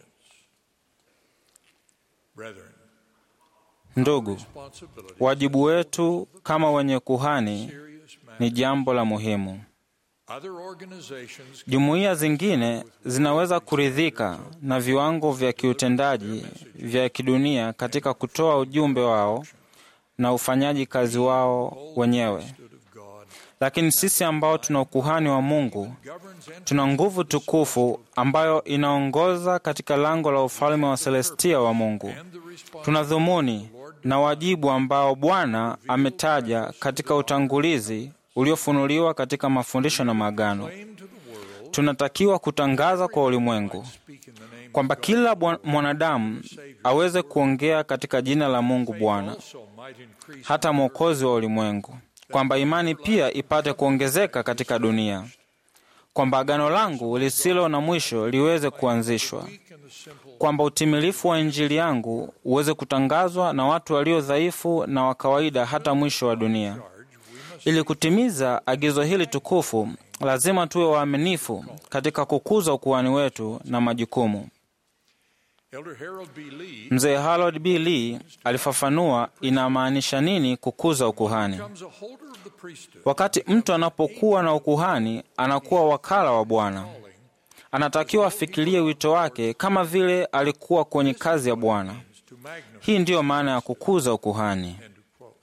Brethren, Ndugu, responsibility wajibu wetu kama wenye kuhani serious matter. ni jambo la muhimu. Other organizations Jumuiya zingine zinaweza kuridhika na viwango vya kiutendaji vya kidunia katika kutoa ujumbe wao na ufanyaji kazi wao wenyewe, of God lakini sisi ambao tuna ukuhani wa Mungu governs and tuna nguvu tukufu ambayo inaongoza katika lango la ufalme wa Selestia wa Mungu. and the responsibility Tuna dhumuni na wajibu ambao Bwana ametaja katika utangulizi uliofunuliwa katika mafundisho na maagano. to the world Tunatakiwa kutangaza kwa ulimwengu speak in the name kwamba kila bwa- mwanadamu aweze kuongea katika jina la Mungu Bwana, also might increase hata Mwokozi wa ulimwengu, kwamba imani pia ipate kuongezeka katika dunia, kwamba agano langu lisilo na mwisho liweze kuanzishwa, in the simple kwamba utimilifu wa Injili yangu uweze kutangazwa na watu walio dhaifu na wa kawaida hata mwisho wa dunia. Ili kutimiza agizo hili tukufu, lazima tuwe waaminifu katika kukuza ukuhani wetu na majukumu. Elder Harold B. Lee Mzee Harold B. Lee alifafanua inamaanisha nini kukuza ukuhani. becomes a holder of the priesthood. Wakati mtu anapokuwa na ukuhani, anakuwa wakala wa Bwana. Anatakiwa afikirie wito wake kama vile alikuwa kwenye kazi ya Bwana. to magnify. Hii ndiyo maana ya kukuza ukuhani. End of quote.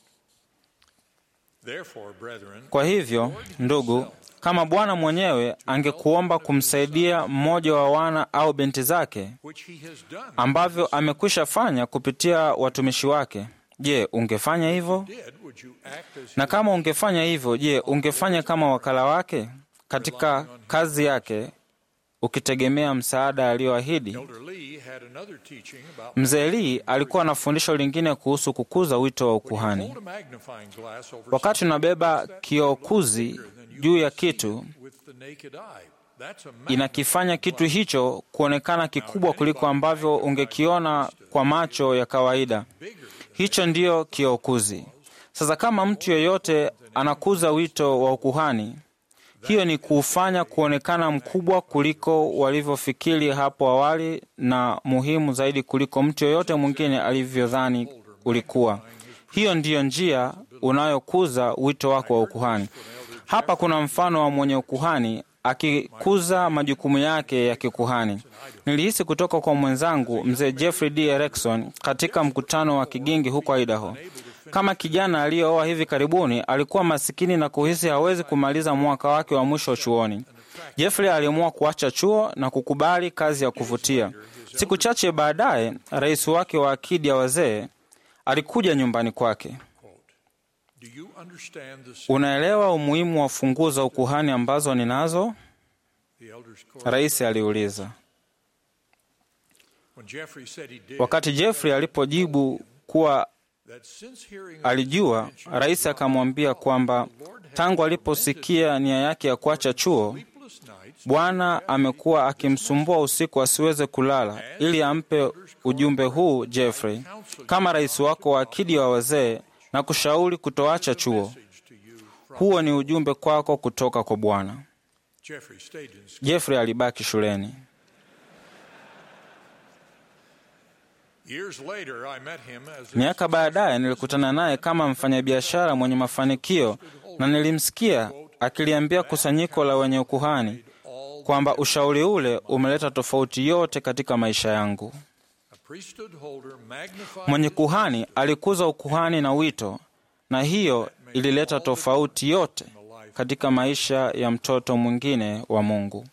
Therefore, brethren, Kwa hivyo, ndugu, kama Bwana mwenyewe angekuomba kumsaidia mmoja wa wana au binti zake which he has done, ambavyo amekwisha fanya kupitia watumishi wake, je, ungefanya hivyo? did, would you act as Na kama ungefanya hivyo, je, ungefanya kama wakala wake katika kazi yake, ukitegemea msaada aliyoahidi? Elder Lee had another teaching about Mzee Lee alikuwa na fundisho lingine kuhusu kukuza wito wa ukuhani. hold a magnifying glass over Wakati unabeba kiokuzi juu ya kitu, with the naked eye. That's a mag- inakifanya kitu hicho kuonekana kikubwa kuliko ambavyo ungekiona kwa macho ya kawaida. Hicho ndiyo kiokuzi. Sasa kama mtu yeyote anakuza wito wa ukuhani, hiyo ni kuufanya kuonekana mkubwa kuliko walivyofikiri hapo awali na muhimu zaidi kuliko mtu yeyote mwingine alivyodhani ulikuwa. Hiyo ndiyo njia unayokuza wito wako wa ukuhani. Hapa kuna mfano wa mwenye ukuhani akikuza majukumu yake ya kikuhani. Nilihisi kutoka kwa mwenzangu mzee Jeffrey D. Erickson katika mkutano wa Kigingi huko Idaho. Kama kijana aliyeoa hivi karibuni, alikuwa masikini na kuhisi hawezi kumaliza mwaka wake wa mwisho chuoni. Jeffrey aliamua kuacha chuo na kukubali kazi ya kuvutia. Siku chache baadaye, rais wake wa akidi ya wazee alikuja nyumbani kwake. Do you understand the, Unaelewa umuhimu wa funguo za ukuhani ambazo ninazo? the elders' court? Rais aliuliza. When Jeffrey said he did, Wakati Jeffrey alipojibu kuwa that since hearing of alijua, rais akamwambia kwamba tangu aliposikia nia yake ya kuacha chuo, sleepless nights, Bwana amekuwa akimsumbua usiku asiweze kulala ili ampe ujumbe huu Jeffrey, kama rais wako wa akidi wa wazee, na kushauri kutoacha chuo. to you from Huo ni ujumbe kwako kutoka kwa Bwana. Jeffrey stayed in school. Jeffrey alibaki shuleni. Years later, I met him as a Miaka baadaye nilikutana naye kama mfanyabiashara mwenye mafanikio, na nilimsikia akiliambia kusanyiko la wenye ukuhani kwamba ushauri ule umeleta tofauti yote katika maisha yangu. a priesthood holder magnified Mwenye kuhani alikuza ukuhani na wito, na hiyo ilileta tofauti yote katika maisha ya mtoto mwingine wa Mungu.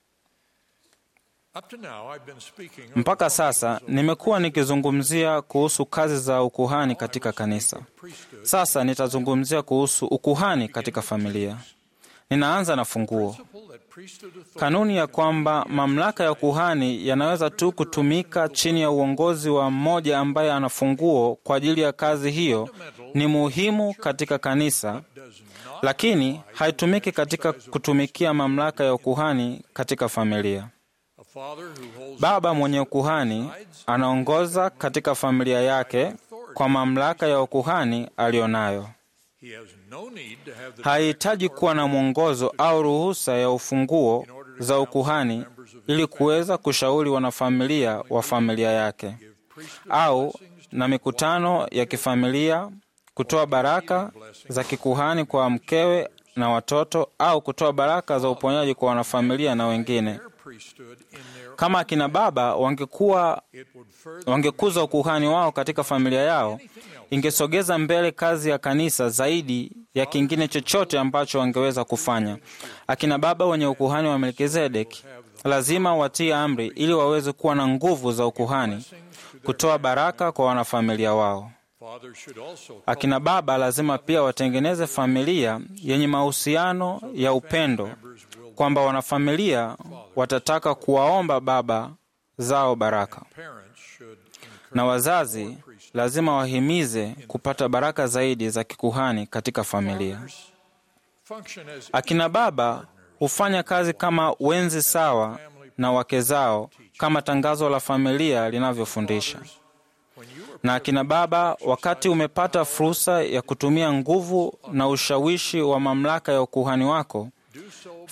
Up to now, I've been speaking of Mpaka sasa nimekuwa nikizungumzia kuhusu kazi za ukuhani katika kanisa. Sasa nitazungumzia kuhusu ukuhani katika familia. Ninaanza na funguo. principle that priesthood authority Kanuni ya kwamba mamlaka ya ukuhani yanaweza tu kutumika chini ya uongozi wa mmoja ambaye ana funguo kwa ajili ya kazi hiyo ni muhimu katika kanisa, lakini haitumiki katika kutumikia mamlaka ya ukuhani katika familia. a father who holds Baba mwenye ukuhani anaongoza katika familia yake kwa mamlaka ya ukuhani aliyonayo. he has no need to have the Hahitaji kuwa na mwongozo au ruhusa ya ufunguo za ukuhani ili kuweza kushauri wanafamilia wa familia yake au na mikutano ya kifamilia, kutoa baraka za kikuhani kwa mkewe na watoto au kutoa baraka za uponyaji kwa wanafamilia na wengine. priesthood in their Kama akina baba wangekuwa it would further wangekuza ukuhani wao katika familia yao, ingesogeza mbele kazi ya kanisa zaidi ya kingine chochote ambacho wangeweza kufanya. Akina baba wenye ukuhani wa Melkizedeki lazima watii amri ili waweze kuwa na nguvu za ukuhani, kutoa baraka kwa wanafamilia wao. fathers should also Akina baba lazima pia watengeneze familia yenye mahusiano ya upendo, kwamba wanafamilia watataka kuwaomba baba zao baraka parents should encourage na wazazi lazima wahimize kupata baraka zaidi za kikuhani katika familia. function as Akina baba hufanya kazi kama wenzi sawa na wake zao, kama tangazo la familia linavyofundisha. Na akina baba, wakati umepata fursa ya kutumia nguvu na ushawishi wa mamlaka ya ukuhani wako,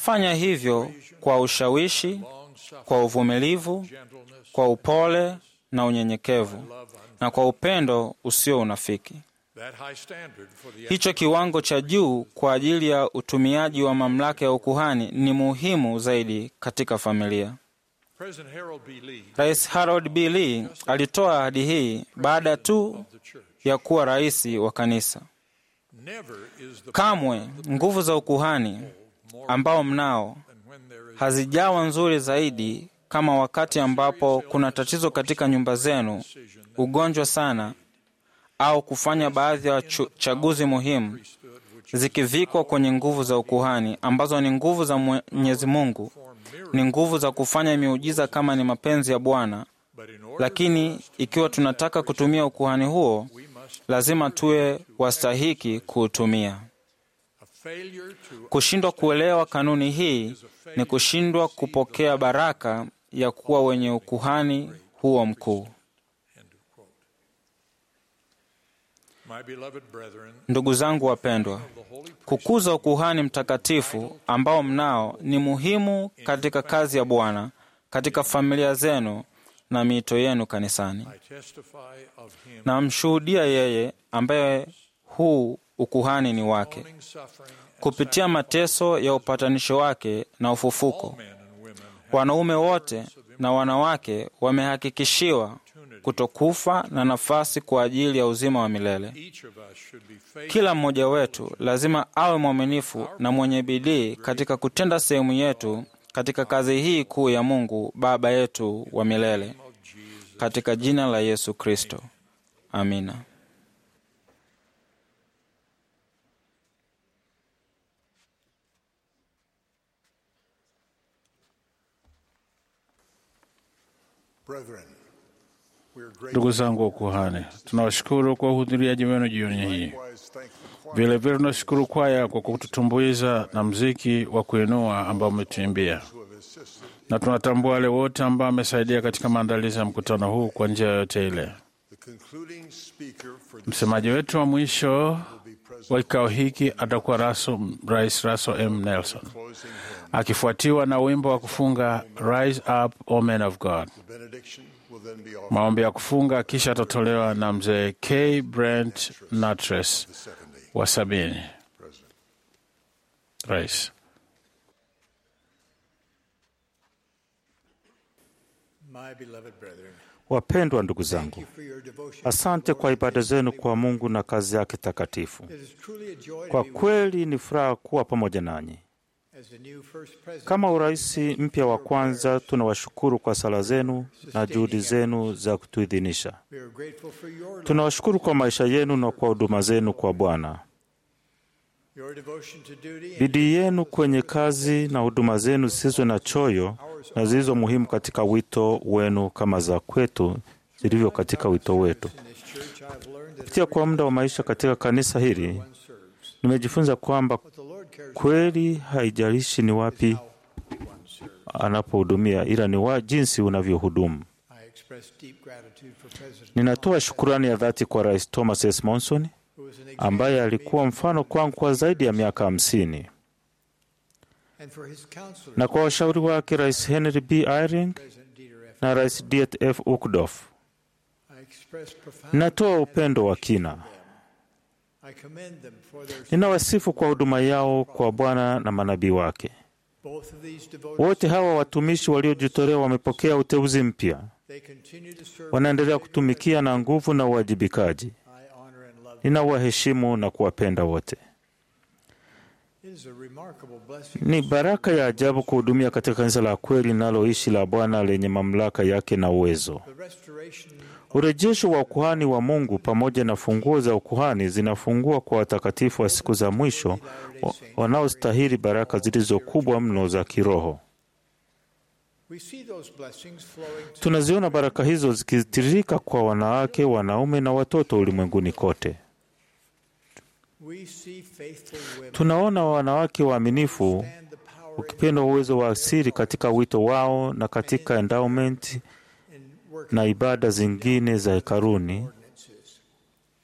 Fanya hivyo kwa ushawishi, kwa uvumilivu, kwa upole na unyenyekevu, na kwa upendo usio unafiki. That high standard for the Hicho kiwango cha juu kwa ajili ya utumiaji wa mamlaka ya ukuhani ni muhimu zaidi katika familia. President Harold B. Lee Rais Harold B. Lee alitoa ahadi hii baada tu of the church. ya kuwa rais wa kanisa. Never is the Kamwe nguvu za ukuhani ambao mnao when there is hazijawa nzuri zaidi kama wakati ambapo kuna tatizo katika nyumba zenu, ugonjwa sana, au kufanya baadhi ya chu- chaguzi muhimu zikivikwa kwenye nguvu za ukuhani ambazo ni nguvu za Mwenyezi Mungu, ni nguvu za kufanya miujiza kama ni mapenzi ya Bwana. but in order Lakini ikiwa tunataka kutumia ukuhani huo, lazima tuwe wastahiki kuutumia. a failure to Kushindwa kuelewa kanuni hii ni kushindwa kupokea baraka ya kuwa wenye ukuhani huo mkuu. my beloved brethren Ndugu zangu wapendwa, kukuza ukuhani mtakatifu ambao mnao ni muhimu katika kazi ya Bwana, katika familia zenu na miito yenu kanisani. I testify of him Namshuhudia yeye ambaye huu ukuhani ni wake, owning suffering kupitia mateso ya upatanisho wake na ufufuko. men and women Wanaume wote na wanawake wamehakikishiwa kutokufa na nafasi kwa ajili ya uzima wa milele. each of us should be faithful Kila mmoja wetu lazima awe mwaminifu na mwenye bidii katika kutenda sehemu yetu katika kazi hii kuu ya Mungu Baba yetu wa milele, katika jina la Yesu Kristo, amina. Brethren, we are grateful. Ndugu zangu wa ukuhani, tunawashukuru kwa uhudhuriaji wenu jioni hii. Likewise, thank the choir Vilevile tunashukuru kwaya kwa kututumbuiza na mziki wa kuinua ambao umetuimbia, who have assisted. na tunatambua wale wote ambao wamesaidia katika maandalizi ya mkutano huu kwa njia yoyote ile. The concluding speaker for this Msemaji wetu wa mwisho will be President wa kikao hiki atakuwa Russell, Rais Russell M. Nelson, closing hymn. akifuatiwa na wimbo wa kufunga Rise Up, O Men of God. The benediction will then be offered Maombi ya kufunga kisha atatolewa na mzee K. Brent Natres the second day. wa sabini. President. Rais. My beloved brethren, Wapendwa ndugu thank zangu, you for your devotion. asante kwa ibada zenu kwa Mungu na kazi yake takatifu. It is truly a joy Kwa to be with kweli ni furaha kuwa pamoja nanyi. you as the new first president. Kama urais mpya wa kwanza, tunawashukuru kwa sala zenu na juhudi zenu za kutuidhinisha. We are grateful for your Tunawashukuru kwa maisha yenu na kwa huduma zenu kwa Bwana. your devotion to duty and Bidii yenu kwenye kazi na huduma zenu zisizo na choyo na zilizo muhimu katika wito wenu kama za kwetu zilivyo katika wito wetu. in this church I've learned that Kupitia kwa muda wa maisha katika kanisa hili, one serves. nimejifunza kwamba What the Lord cares kweli haijalishi ni wapi about one serves. anapohudumia, ila ni wa jinsi unavyohudumu. I express deep gratitude for President Ninatoa shukurani ya dhati kwa Rais Thomas S. Monson who was an ambaye example alikuwa mfano kwangu kwa zaidi ya miaka hamsini and for his counselors, na kwa washauri wake Rais Henry B. Eyring President Dieter F. na Rais Diet F. Uckdorf. I express profound Ninatoa upendo wa kina. I commend them for their Ninawasifu kwa huduma yao kwa Bwana na manabii wake. both of these devoted Wote hawa watumishi waliojitolea wamepokea uteuzi mpya, they continue to serve wanaendelea kutumikia na nguvu na uwajibikaji. I honor and love them. Ninawaheshimu na kuwapenda wote. It is a remarkable blessing Ni baraka ya ajabu kuhudumia katika kanisa la kweli linaloishi la Bwana lenye mamlaka yake na uwezo. the restoration Urejesho wa ukuhani wa Mungu pamoja na funguo za ukuhani zinafungua kwa watakatifu wa siku za mwisho wa- wanaostahili baraka zilizo kubwa mno za kiroho. we see those blessings flowing to Tunaziona baraka hizo zikitiririka kwa wanawake, wanaume na watoto ulimwenguni kote. we see faithful women Tunaona wanawake waaminifu and the power ukipenda uwezo wa asili katika wito wao na katika endowment in working na ibada zingine za hekaruni. ordinances.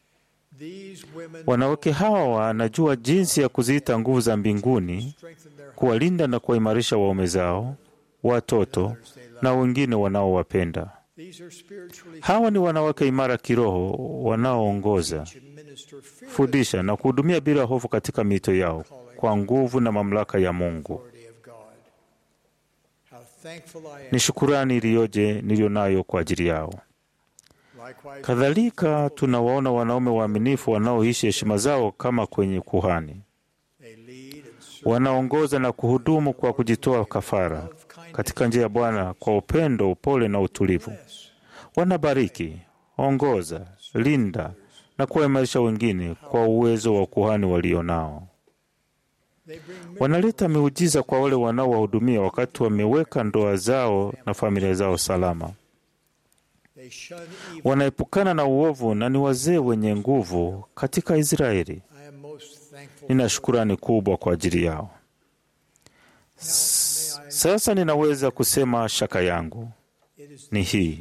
These women Wanawake hawa wanajua jinsi ya kuziita nguvu za mbinguni strengthen their kuwalinda na kuwaimarisha waume zao, watoto na wengine wanaowapenda. These are spiritually Hawa ni wanawake imara kiroho wanaoongoza, minister fear fundisha na kuhudumia bila hofu katika mito yao kwa nguvu na mamlaka ya Mungu. authority of God. How thankful I am. Ni shukurani iliyoje niliyo nayo kwa ajili yao. Likewise, Kadhalika tunawaona wanaume waaminifu wanaoishi heshima zao kama kwenye kuhani, they lead and serve wanaongoza na kuhudumu kwa kujitoa kafara katika njia ya Bwana kwa upendo, upole na utulivu. Wanabariki, ongoza, linda na kuwaimarisha wengine kwa uwezo wa ukuhani walio nao. They bring Wanaleta miujiza kwa wale wanaowahudumia wakati wameweka ndoa zao na familia zao salama. they shun evil. Wanaepukana na uovu na ni wazee wenye nguvu katika Israeli. I am most thankful. Nina shukurani kubwa kwa ajili yao. S- Sasa ninaweza kusema shaka yangu It is ni hii: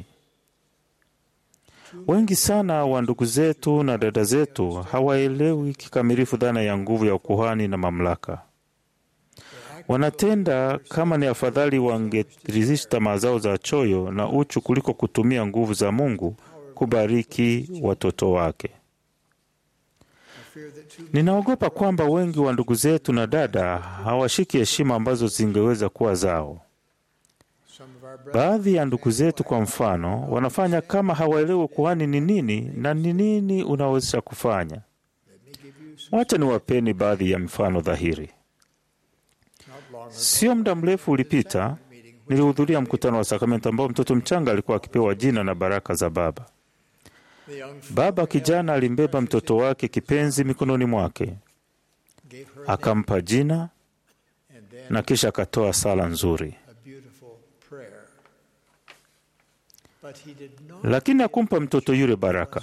wengi sana wa ndugu zetu na dada zetu hawaelewi kikamilifu dhana ya nguvu ya ukuhani na mamlaka. Wanatenda kama ni afadhali wangeridhisha tamaa zao za choyo na uchu kuliko kutumia nguvu za Mungu kubariki watoto wake. I fear that too Ninaogopa kwamba wengi wa ndugu zetu na dada hawashiki heshima ambazo zingeweza kuwa zao. some of our brothers Baadhi ya ndugu zetu, kwa mfano, wanafanya kama hawaelewi ukuhani ni nini na ni nini unaweza kufanya. let me give you some Wacha niwapeni baadhi ya mifano dhahiri. not long ago Sio muda mrefu ulipita, meeting nilihudhuria mkutano wa sakramento ambao mtoto mchanga alikuwa akipewa jina na baraka za baba. the young Baba kijana alimbeba mtoto wake kipenzi mikononi mwake, gave her a name akampa jina and then na kisha akatoa sala nzuri, a beautiful prayer. But he did not lakini hakumpa mtoto yule baraka.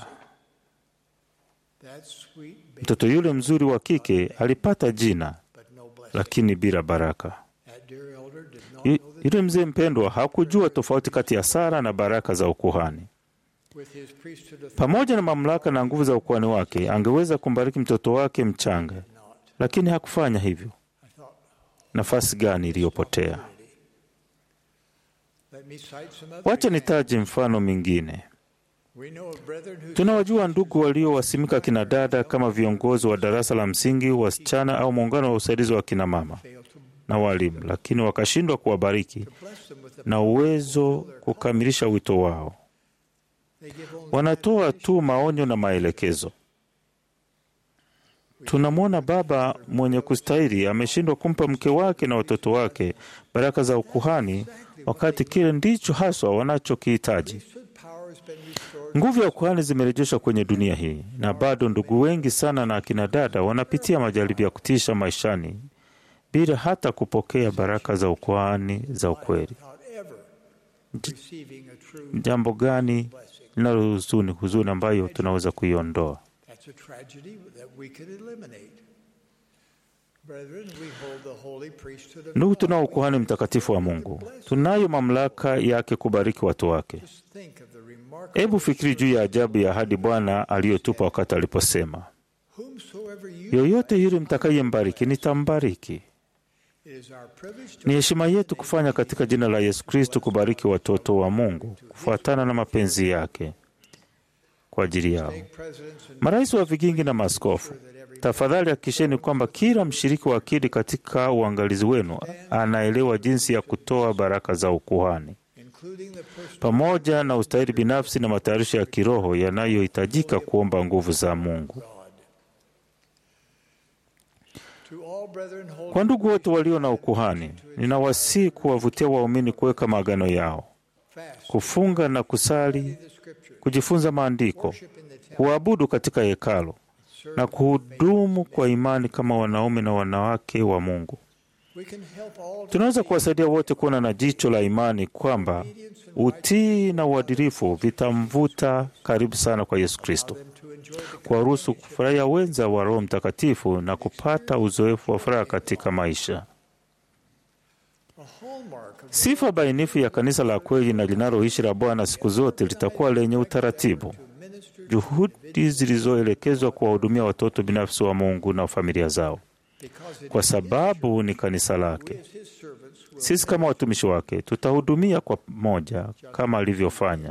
that sweet baby, Mtoto yule mzuri wa kike alipata jina, but no blessing. lakini bila baraka. That dear elder did not Yu- know that Yule mzee mpendwa hakujua tofauti kati ya sala na baraka za ukuhani. with his priesthood authority Pamoja na mamlaka na nguvu za ukuhani wake, angeweza kumbariki mtoto wake mchanga, not. lakini hakufanya hivyo. I thought, Nafasi gani iliyopotea? let me cite some other Wacha examples. nitaje mfano mingine. We know of brethren who Tunawajua ndugu waliowasimika kina dada kama viongozi wa darasa la msingi, wasichana au muungano wa usaidizi wa kina mama failed to, na walimu, lakini wakashindwa kuwabariki to bless them with the na uwezo kukamilisha wito wao. they give only Wanatoa tu maonyo na maelekezo. Tunamwona baba mwenye kustahili ameshindwa kumpa mke wake na watoto wake baraka za ukuhani, wakati kile ndicho haswa wanachokihitaji. priesthood power has been restored Nguvu ya ukuhani zimerejeshwa kwenye dunia hii, na bado ndugu wengi sana na akina dada wanapitia majaribu ya kutisha maishani bila hata kupokea baraka za ukuhani za ukweli. without ever receiving a true Jambo gani linalo huzuni, huzuni ambayo tunaweza kuiondoa? That's a tragedy that we could eliminate. Brethren, we hold the holy priesthood of Ndugu, God. tunao ukuhani mtakatifu wa Mungu, tunayo mamlaka yake kubariki watu wake. Just think of the remarkable Hebu fikiri juu ya ajabu ya ahadi Bwana aliyotupa wakati aliposema, whomsoever you yoyote yule mtakayembariki nitambariki. it is our privilege to Ni heshima yetu kufanya katika jina la Yesu Kristo kubariki watoto wa Mungu kufuatana na mapenzi yake kwa ajili yao. take presidents and Marais wa vigingi na maaskofu, tafadhali hakikisheni kwamba kila mshiriki wa akili katika uangalizi wenu anaelewa jinsi ya kutoa baraka za ukuhani including the personal pamoja na ustahili binafsi na matayarisho ya kiroho yanayohitajika kuomba nguvu za Mungu. God. To all brethren holding Kwa ndugu wote walio na ukuhani, ninawasihi kuwavutia waumini kuweka maagano yao, fast, kufunga na kusali, the scripture, kujifunza maandiko, worship in the temple, kuabudu katika hekalo serve na kuhudumu kwa imani kama wanaume na wanawake wa Mungu. We can help all to Tunaweza see kuwasaidia wote kuona na jicho la imani kwamba utii na uadilifu vitamvuta karibu sana kwa Yesu Kristo, them to enjoy the kuwaruhusu kufurahia wenza wa Roho Mtakatifu na kupata uzoefu wa furaha katika maisha. a hallmark of Sifa bainifu ya kanisa la kweli na linaloishi la Bwana siku zote litakuwa lenye utaratibu, minister juhudi zilizoelekezwa kuwahudumia watoto binafsi wa Mungu na familia zao. kwa sababu ni kanisa lake. Sisi kama watumishi wake tutahudumia kwa pamoja kama alivyofanya.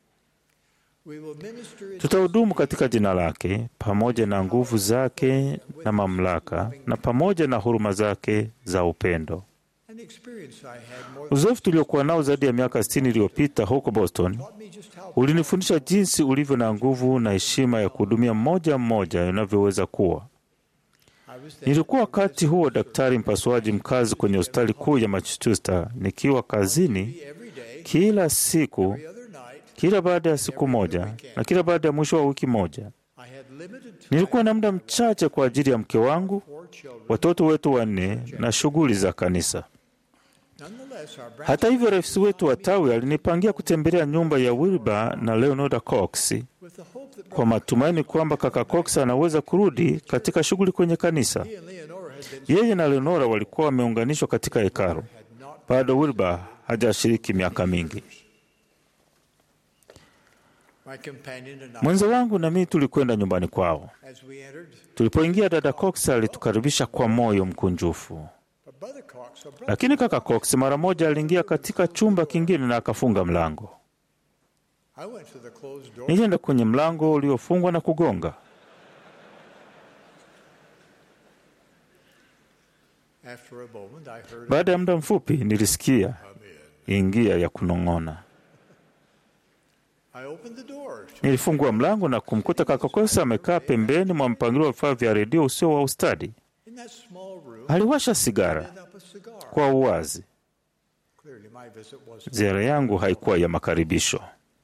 Tutahudumu katika jina lake pamoja na nguvu zake na mamlaka na pamoja na huruma zake za upendo. Uzoefu tuliokuwa nao zaidi ya miaka 60 iliyopita huko Boston ulinifundisha jinsi ulivyo na nguvu na heshima ya kuhudumia mmoja mmoja inavyoweza kuwa. Nilikuwa wakati huo daktari mpasuaji mkazi kwenye hospitali kuu ya Massachusetts, nikiwa kazini kila siku, kila baada ya siku moja na kila baada ya mwisho wa wiki moja. Nilikuwa na muda mchache kwa ajili ya mke wangu, watoto wetu wanne na shughuli za kanisa. Hata hivyo, rais wetu wa tawi alinipangia kutembelea nyumba ya Wilbur na Leonora Cox kwa matumaini kwamba kaka Cox anaweza kurudi katika shughuli kwenye kanisa. Yeye na Leonora walikuwa wameunganishwa katika hekalu. Bado Wilbur hajashiriki miaka mingi. Mwenza wangu na mimi tulikwenda nyumbani kwao. Tulipoingia, dada Cox alitukaribisha kwa moyo mkunjufu, lakini kaka Cox mara moja aliingia katika chumba kingine na akafunga mlango. Nilienda kwenye mlango uliofungwa na kugonga. Baada ya muda mfupi, nilisikia ingia ya kunong'ona. Nilifungua mlango na kumkuta kaka Cox amekaa pembeni mwa mpangilio wa vifaa vya redio usio wa ustadi. Aliwasha sigara kwa uwazi. Ziara yangu haikuwa ya makaribisho.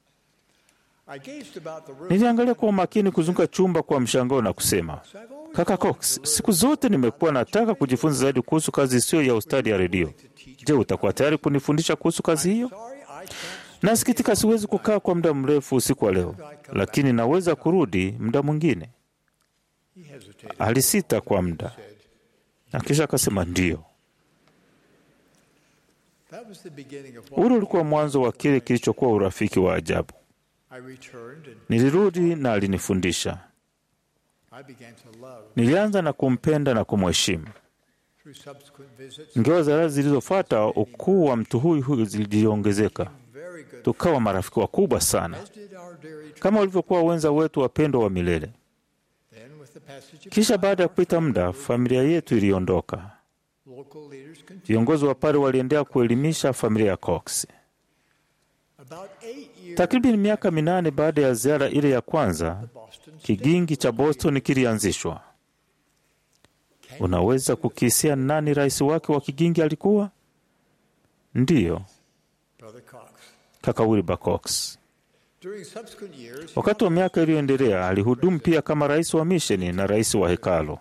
Niliangalia kwa umakini kuzunguka chumba kwa mshangao na kusema, kaka Cox, siku zote nimekuwa nataka kujifunza zaidi kuhusu kazi isiyo ya ustadi ya redio. Je, utakuwa tayari kunifundisha kuhusu kazi hiyo? Nasikitika, siwezi kukaa kwa muda mrefu usiku wa leo, lakini naweza kurudi muda mwingine. Alisita kwa muda na kisha akasema ndiyo. Ule ulikuwa mwanzo wa kile kilichokuwa urafiki wa ajabu. Nilirudi na alinifundisha. Nilianza na kumpenda na kumheshimu. Ingawa ziara zilizofuata, ukuu wa mtu huyu huyu ziliongezeka, tukawa marafiki wakubwa sana, kama walivyokuwa wenza wetu wapendwa wa milele. Kisha baada ya kupita muda, familia yetu iliondoka. Viongozi wa pale waliendelea kuelimisha familia ya Cox. Takriban miaka minane baada ya ziara ile ya kwanza, kigingi cha Boston kilianzishwa. Unaweza kukisia nani rais wake wa kigingi alikuwa? Ndiyo, kaka Wilbur Cox. Wakati wa miaka iliyoendelea, alihudumu pia kama rais wa misheni na rais wa hekalo.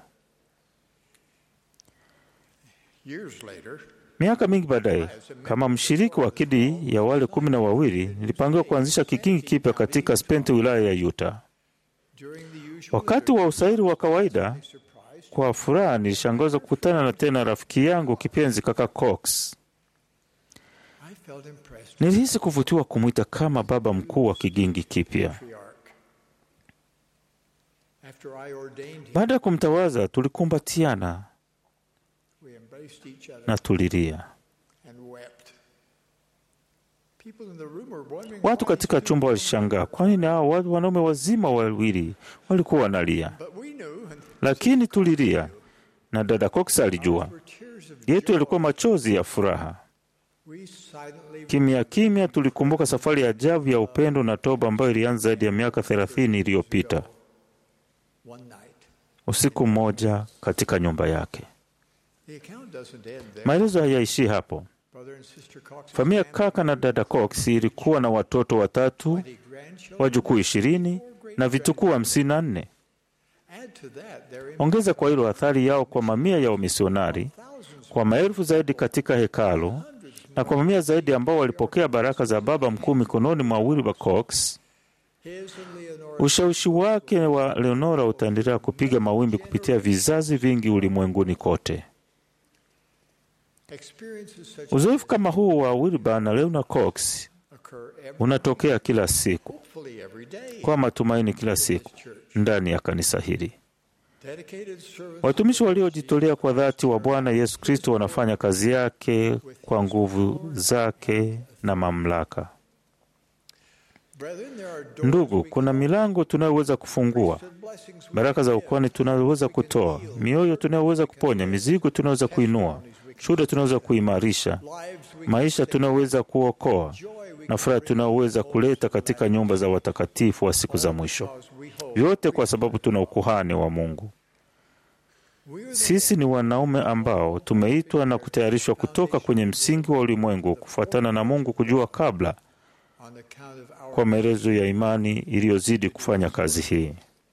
Miaka mingi baadaye, kama mshiriki wa kidi ya wale kumi na wawili, nilipangiwa kuanzisha kikingi kipya katika Spente, wilaya ya Utah. Wakati wa usairi wa kawaida, kwa furaha nilishangazwa kukutana na tena rafiki yangu kipenzi kaka Cox. Nilihisi kuvutiwa kumwita kama baba mkuu wa kigingi kipya. Baada ya kumtawaza, tulikumbatiana na tulilia. Watu katika chumba walishangaa, kwa nini hao watu wanaume wazima wawili walikuwa wanalia? Lakini tulilia, na dada Cox alijua yetu yalikuwa machozi ya furaha. Kimya kimya tulikumbuka safari ya ajabu ya upendo na toba ambayo ilianza zaidi ya miaka thelathini iliyopita. Usiku mmoja katika nyumba yake. Maelezo hayaishii hapo. Familia kaka na dada Cox ilikuwa na watoto watatu, wajukuu ishirini na vitukuu hamsini na nne. Ongeza kwa hilo athari yao kwa mamia ya wamisionari, kwa maelfu zaidi katika hekalu na kwa mamia zaidi ambao walipokea baraka za baba mkuu mikononi mwa Wilbur Cox. Ushawishi wake wa Leonora utaendelea kupiga mawimbi kupitia vizazi vingi ulimwenguni kote. Uzoefu kama huu wa Wilbur na Leonora Cox unatokea kila siku, kwa matumaini, kila siku ndani ya kanisa hili. Dedicated servants Watumishi waliojitolea kwa dhati wa Bwana Yesu Kristo wanafanya kazi yake kwa nguvu zake na mamlaka. Brethren, there are doors Ndugu, we kuna milango tunayoweza kufungua, and blessings we baraka za ukwani tunayoweza kutoa, mioyo tunayoweza kuponya, mizigo tunayoweza kuinua, shuhuda tunayoweza kuimarisha, lives we maisha tunayoweza kuokoa na furaha tunayoweza kuleta katika nyumba za watakatifu wa siku za mwisho, we hold. vyote kwa sababu tuna ukuhani wa Mungu. We are the Sisi ni wanaume ambao tumeitwa na kutayarishwa kutoka kwenye msingi wa ulimwengu kufuatana na Mungu kujua kabla, on the count of our kwa maelezo ya imani iliyozidi kufanya kazi hii.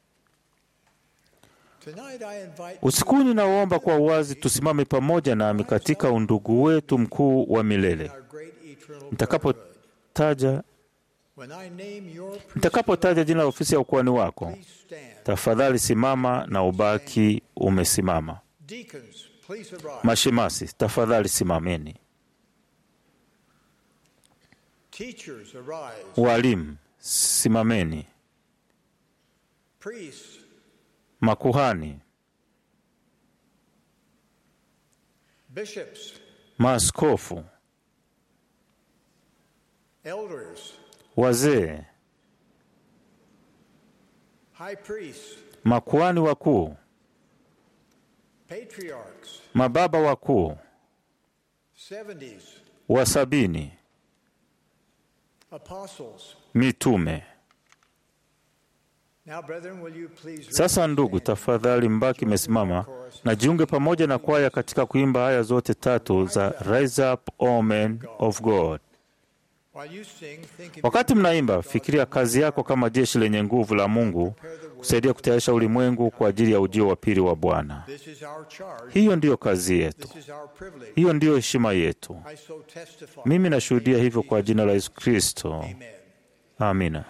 Tonight I invite Usiku ninaomba kwa uwazi tusimame pamoja nami katika undugu wetu mkuu wa milele. our great eternal Nitakapotaja When I name your priest, nitakapotaja jina la ofisi ya ukuhani wako, please stand. tafadhali simama na ubaki umesimama. Deacons, please arise. Mashemasi, tafadhali simameni. Teachers, arise. Walimu, simameni. Priests, Makuhani, bishops, maaskofu, elders, wazee, high priests, makuhani wakuu, patriarchs, mababa wakuu, seventies, wa sabini, apostles. mitume. Now, brethren, will you please Sasa ndugu, tafadhali mbaki mesimama na jiunge pamoja na kwaya katika kuimba aya zote tatu za Rise Up, O Men of God. While you sing, think of Wakati mnaimba, fikiria kazi yako kama jeshi lenye nguvu la Mungu kusaidia kutayarisha ulimwengu kwa ajili ya ujio wa pili wa Bwana. this is our charge. Hiyo ndiyo kazi yetu, This is our privilege. hiyo ndiyo heshima yetu. I so testify. Mimi nashuhudia hivyo kwa jina la Yesu Kristo, Amen. amina.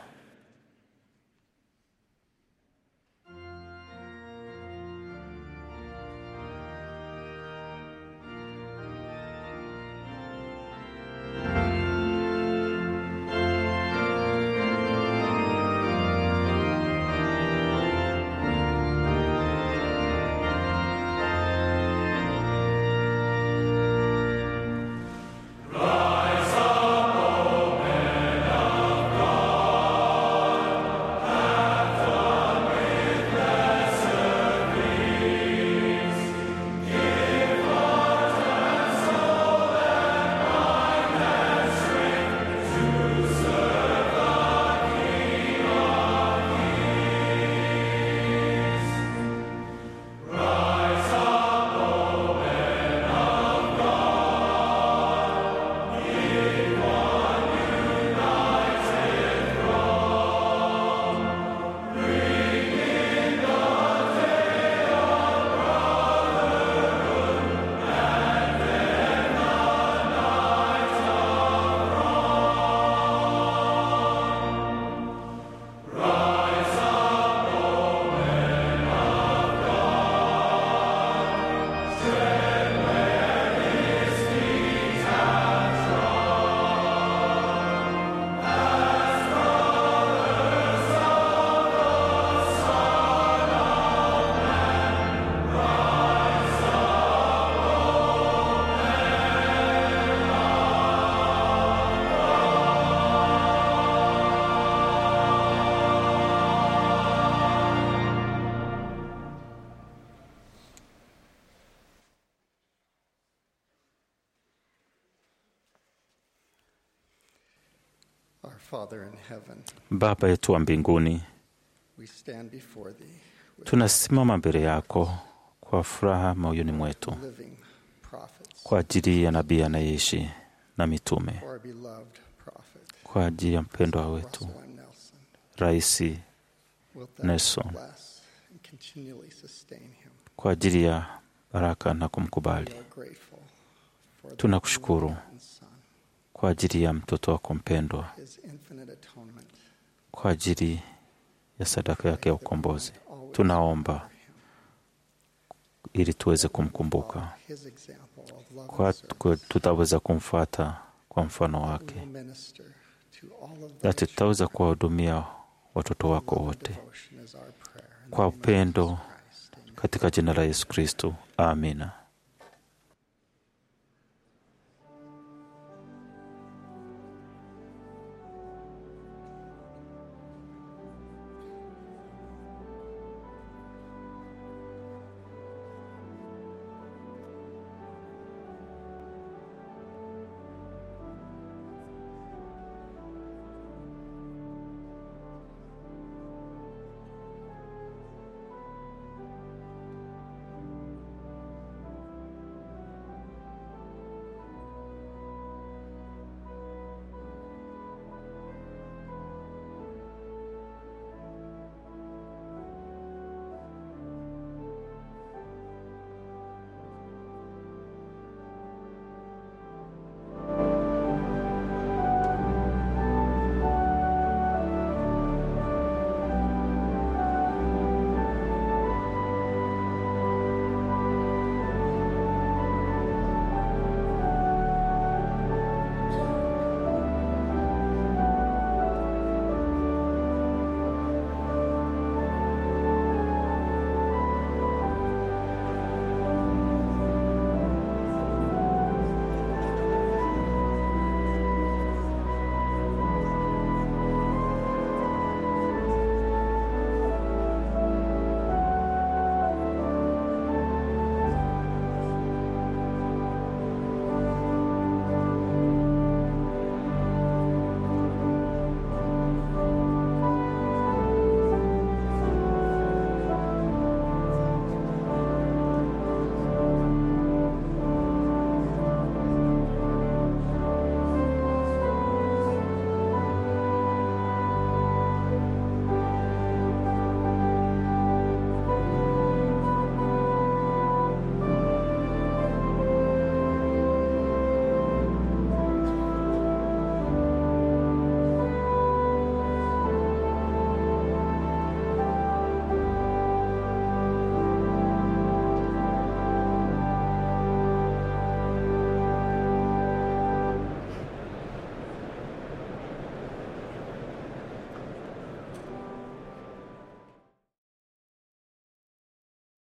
Our Father in heaven, Baba yetu wa mbinguni, we stand before thee with tunasimama mbele yako kwa furaha moyoni mwetu living prophets, kwa ajili ya nabii anayeishi na mitume, for our beloved prophet, kwa ajili ya mpendwa wetu Russell M. Nelson. Rais Wilt thou Nelson, bless and continually sustain him. kwa ajili ya baraka na kumkubali. We are grateful for the Tunakushukuru begotten Son, kwa ajili ya mtoto wako mpendwa, his infinite atonement, kwa ajili ya sadaka yake ya ukombozi. Tunaomba ili tuweze kumkumbuka, his example of love kwa and service. kwa tutaweza kumfuata kwa mfano We wake, will minister to all of na thy tutaweza kuwahudumia watoto wako wote devotion is our prayer. In the kwa name of upendo Jesus Christ. Amen. katika jina la Yesu Kristo, amina.